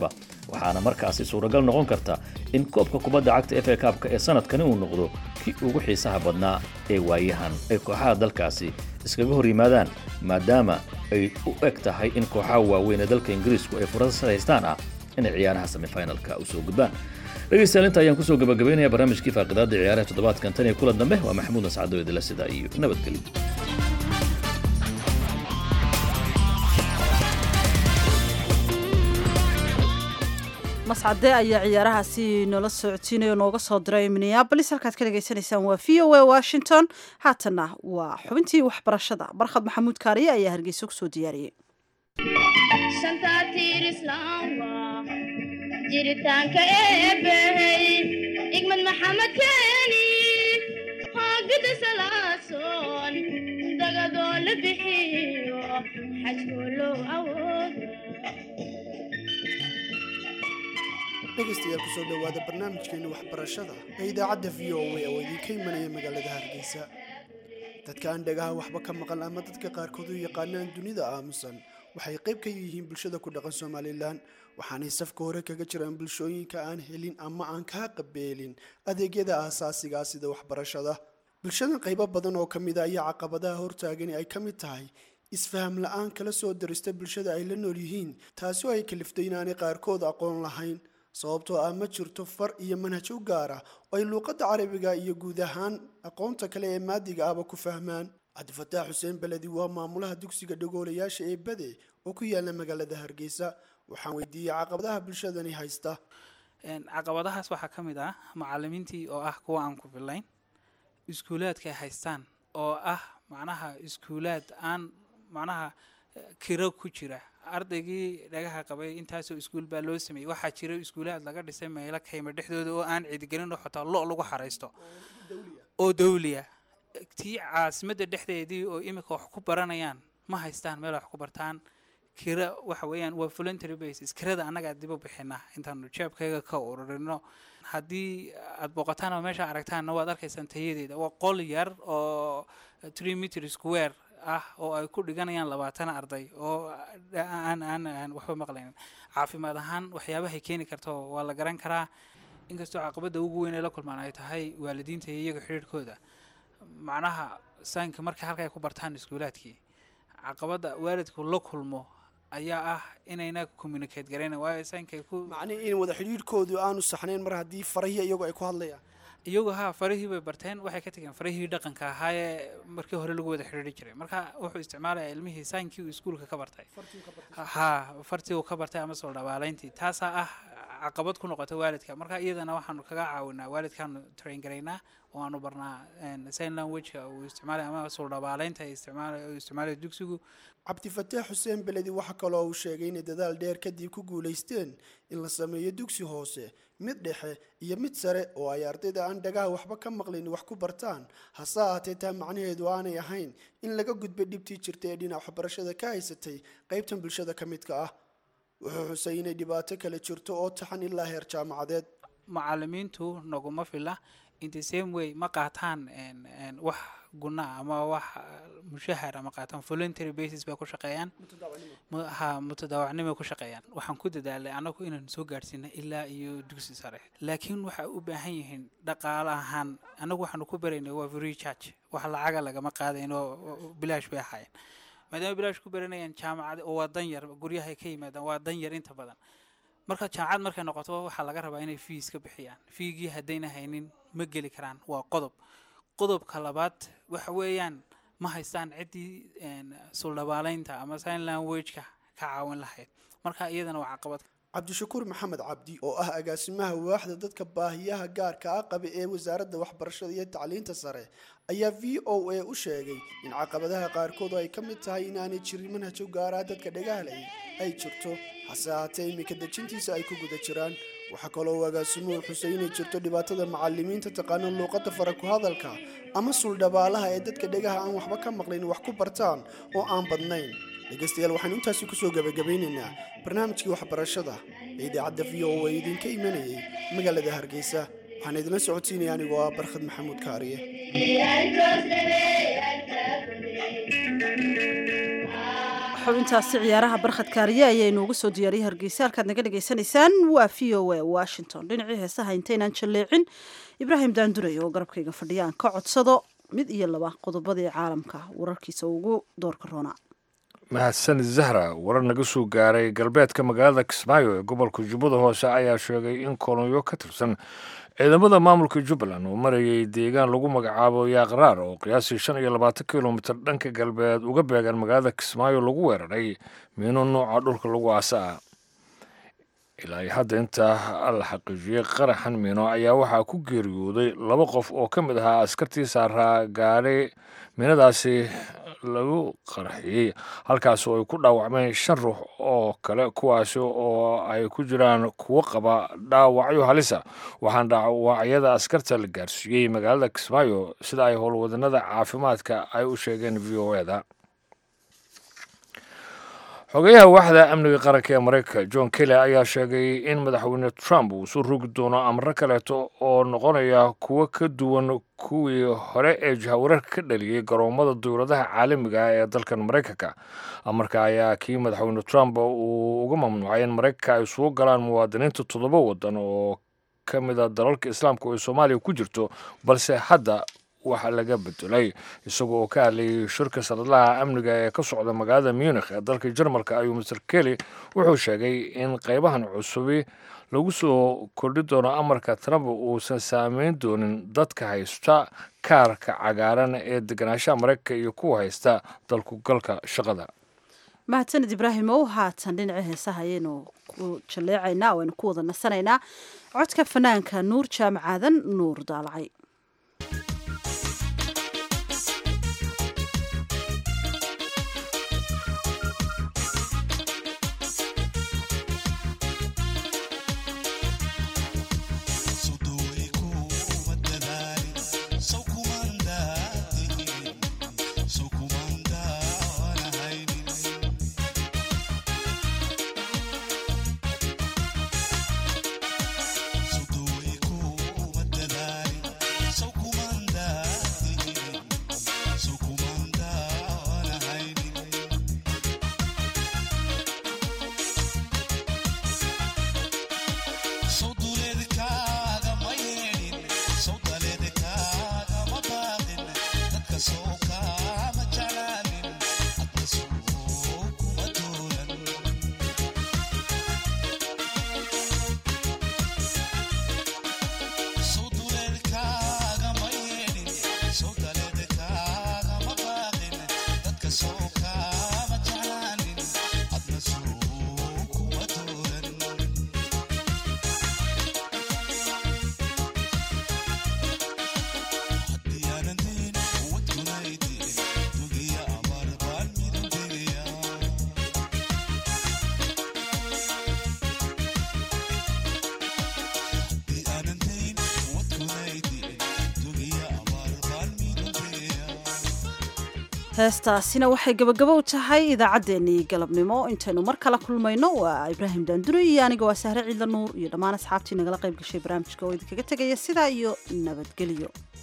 waxaana markaasi suuragal noqon karta in koobka kubadda cagta f a kaabka ee sanadkani uu noqdo kii ugu xiisaha badnaa ee waayahan ay kooxaha dalkaasi iskaga hor yimaadaan maadaama ay u eg tahay in kooxaha waaweyn ee dalka ingiriisku ay fursad haystaan ah inay ciyaaraha semifinalka u soo gudbaan dhegaystayaal inta ayaan kusoo gabagabaynaya barnaamijkii faaqidaada ciyaaraha toddobaadkan tan iyo kulan dambe waa maxamuud nascado idila sida iyo nabadgelyo mascade ayaa ciyaarahaasi noola socodsiinaya oo nooga soo diray minneabolis halkaad ka dhegaysanaysaan waa v o a washington haatanna waa xubintii waxbarashada barkhad maxamuud kaariye ayaa hargeysa kusoo diyaariyey jiritaanka eebbahey igmad maxamed keeni hoogada salaasoon dagadoo la bixiyo xajkoo loo awooda dhegaystayaal kusoo dhowaada barnaamijkeena waxbarashada ee idaacadda v o a oo idinka imanaya magaalada hargeysa dadka aan dhagaha waxba ka maqan ama dadka qaarkood u yaqaanaan dunida aamusan waxay qayb ka yihiin bulshada ku dhaqan somalilan waxaanay safka hore kaga jiraan bulshooyinka aan helin ama aan kaa qabeelin adeegyada aasaasigaa sida waxbarashada bulshadan qaybo badan oo ka mid a ayaa caqabadaha hortaagani ay ka mid tahay isfaham la-aan kala soo darista bulshada ay la nool yihiin taasi oo ay kaliftay inaanay qaarkood aqoon lahayn sababtoo ah ma jirto far iyo manhaj u gaar ah oo ay luuqadda carabiga iyo guud ahaan aqoonta kale ee maadiga ahba ku fahmaan cabdifataax xuseen beledi waa maamulaha dugsiga dhagoolayaasha ee bade oo ku yaala magaalada hargeysa waxaan weydiiyey caqabadaha bulshadani haysta caqabadahaas waxaa ka mid ah macalimiintii oo ah kuwa aan ku fillayn iskuulaadka ay haystaan oo ah macnaha iskuulaad aan macnaha kiro ku jira ardaygii dhagaha qabay intaasoo iskuul baa loo sameeyey waxaa jira iskuulaad laga dhisay meelo kayma dhexdooda oo aan cidigelin oo xotaa lo lagu xaraysto oo dawliya tii caasimadda dhexdeedii oo imika wax ku baranayaan ma haystaan meel wax ku bartaan kira waxa weeyaan waa voluntary basis kirada annagaa dib u bixinaa intaanu jeebkayga ka ururino haddii aad booqataan oo meesha aragtaanna waad arkaysaan tayadeeda waa qol yar oo three meter square ah oo ay ku dhiganayaan labaatan arday oo aan aan aan waxba maqlaynin caafimaad ahaan waxyaabahay keeni karto waa la garan karaa inkastoo caqabadda ugu weyn ee la kulmaan ay tahay waalidiinta iyo iyaga xidhiidhkooda macnaha saynka marka halka ay ku bartaan iskuulaadkii caqabadda waalidku la kulmo ayaa ah inayna communicate garayna waayo saynkay ku macnihi in wada xidhiidhkoodu aanu saxnayn mar haddii farahii iyagu ay ku hadlayaan iyagu haa farihii bay barteen waxay ka tageen farihii dhaqanka ahaa ee markii hore lagu wada xidhiidhi jiray marka wuxuu isticmaalaya ilmihii saynkii uu iskuulka ka bartay haa fartii uu ka bartay ama soo dhabaalayntii taasaa ah caqabad ku noqota waalidka marka iyadana waxaanu kaga caawinaa waalidkaanu train garaynaa oo aanu barnaa sign languageka uu isticmaalay ama soo dhabaalaynta ay isticmaalay uu isticmaalay dugsigu cabdifataax xuseen beledi waxa kaloo uu sheegay inay dadaal dheer kadib ku guulaysteen in la sameeyo dugsi hoose mid dhexe iyo mid sare oo ay ardayda aan dhagaha waxba ka maqlayn wax ku bartaan hase ahaatee taa macnaheedu aanay ahayn in laga gudbay dhibtii jirta ee dhinac waxbarashada ka haysatay qaybtan bulshada ka midka ah wuxuu xusay inay dhibaato kale jirto oo taxan ilaa heer jaamacadeed macalimiintu naguma fila in the same way ma qaataan wax guna ama wax mushahar ama qaataan voluntary basis bay ku shaqeeyaan ha mutadaawacnimay ku shaqeeyaan waxaan ku dadaalay anagu inaan soo gaadhsiina ilaa iyo dugsi sare laakiin waxay u baahan yihiin dhaqaale ahaan anagu waxaanu ku baraynay waa free charge wax lacaga lagama qaadayno bilaash bay ahaayeen maadaama bilaash ku baranayaan jaamacad oo waa dan yar guryahay ka yimaadaan waa dan yar inta badan marka jaamacad markay noqoto waxaa laga rabaa inay fiis ka bixiyaan fiigii haddayna haynin ma geli karaan waa qodob qodobka labaad waxa weeyaan ma haystaan ciddii suldhabaalaynta ama sign languageka ka caawin lahayd marka iyadana waa caqabad cabdishakuur maxamed cabdi oo ah agaasimaha waaxda dadka baahiyaha gaarka ah qaba ee wasaaradda waxbarashada iyo tacliinta sare ayaa v o a u sheegay in caqabadaha qaarkood oo ay ka mid tahay inaanay jirin manhaj u gaara dadka dhagahalay ay jirto hase ahaatee iminka dejintiisa ay ku guda jiraan waxaa kaloo uu agaasimuhu xusay inay jirto dhibaatada macalimiinta taqaano luuqadda fara ku hadalka ama suldhabaalaha ee dadka dhegaha aan waxba ka maqlayn wax ku bartaan oo aan badnayn dhegaystayaal waxaanu intaasi kusoo gabagabeynaynaa barnaamijkii waxbarashada ee idaacadda v o a idinka imanayay magaalada hargeysa waxaan idinla socodsiinaya anigoo ah barkhad maxamuud kaariye xubintaasi ciyaaraha barkhad kaariye ayaa inoogu soo diyaariyey hargeysa halkaad naga dhagaysanaysaan waa v o a washington dhinacii heesaha intaynaan jalleecin ibraahim daanduray oo garabkayga fadhiya aan ka codsado mid iyo laba qodobadii caalamka wararkiisa ugu doorka roona mahadsan zahra warar naga soo gaaray galbeedka magaalada kismaayo ee gobolka jubbada hoose ayaa sheegay in kolonyo ka tirsan ciidamada maamulka jubbaland uu marayay deegaan lagu magacaabo yaaqraar oo qiyaasii shan iyo labaatan kilomitir dhanka galbeed uga beegan magaalada kismaayo lagu weeraray miino nooca dhulka lagu aasa ah ilaa iyo hadda intaa la xaqiijiyey qaraxan miino ayaa waxaa ku geeriyooday laba qof oo ka mid ahaa askartii saaraa gaadhay miinadaasi lagu qarxiyey halkaas oo ay ku dhaawacmeen shan ruux oo kale kuwaasi oo ay ku jiraan kuwo qaba dhaawacyo halisa waxaana dhaawacyada askarta la gaarsiiyey magaalada kismaayo sida ay howlwadanada caafimaadka ay u sheegeen v o eda xogeyaha waaxda amniga qaranka ee mareykanka john kelly ayaa sheegay in madaxweyne trump uu soo rogi doono amro kaleeto oo noqonaya kuwo ka duwan kuwii hore ee jahawararka ka dhaliyey garoomada dowladaha caalamiga ah ee dalkan maraykanka amarka ayaa kii madaxweyne trump uu uga mamnuucay in maraykanka ay sugu galaan muwaadiniinta toddoba wadan oo ka mida dalalka islaamka oo ay soomaaliya ku jirto balse hadda waxa laga bedelay isagoo oo ka hadlayay shirka sanadlaha amniga ee ka socda magaalada munikh ee dalka jarmalka ayuu master kelly wuxuu sheegay in qaybahan cusubi lagu soo kordhi doono amarka trump uusan saameyn doonin dadka haysta kaarka cagaaran ee deganaanshaha maraykanka iyo kuwa haysta dalku galka shaqada mahadsaned ibraahim ow haatan dhinaca heesaha ayaynu ku jalleecaynaa waynu ku wada nasanaynaa codka fanaanka nuur jaamacaadan nuur daalacay heestaasina waxay gabagabo u tahay idaacaddeenii galabnimo intaynu mar kala kulmayno waa ibraahim daanduri iyo aniga waa sahre ciidla nuur iyo dhammaan asxaabtii nagala qayb gashay barnaamijka oo idinkaga tegaya sidaa iyo nabadgelyo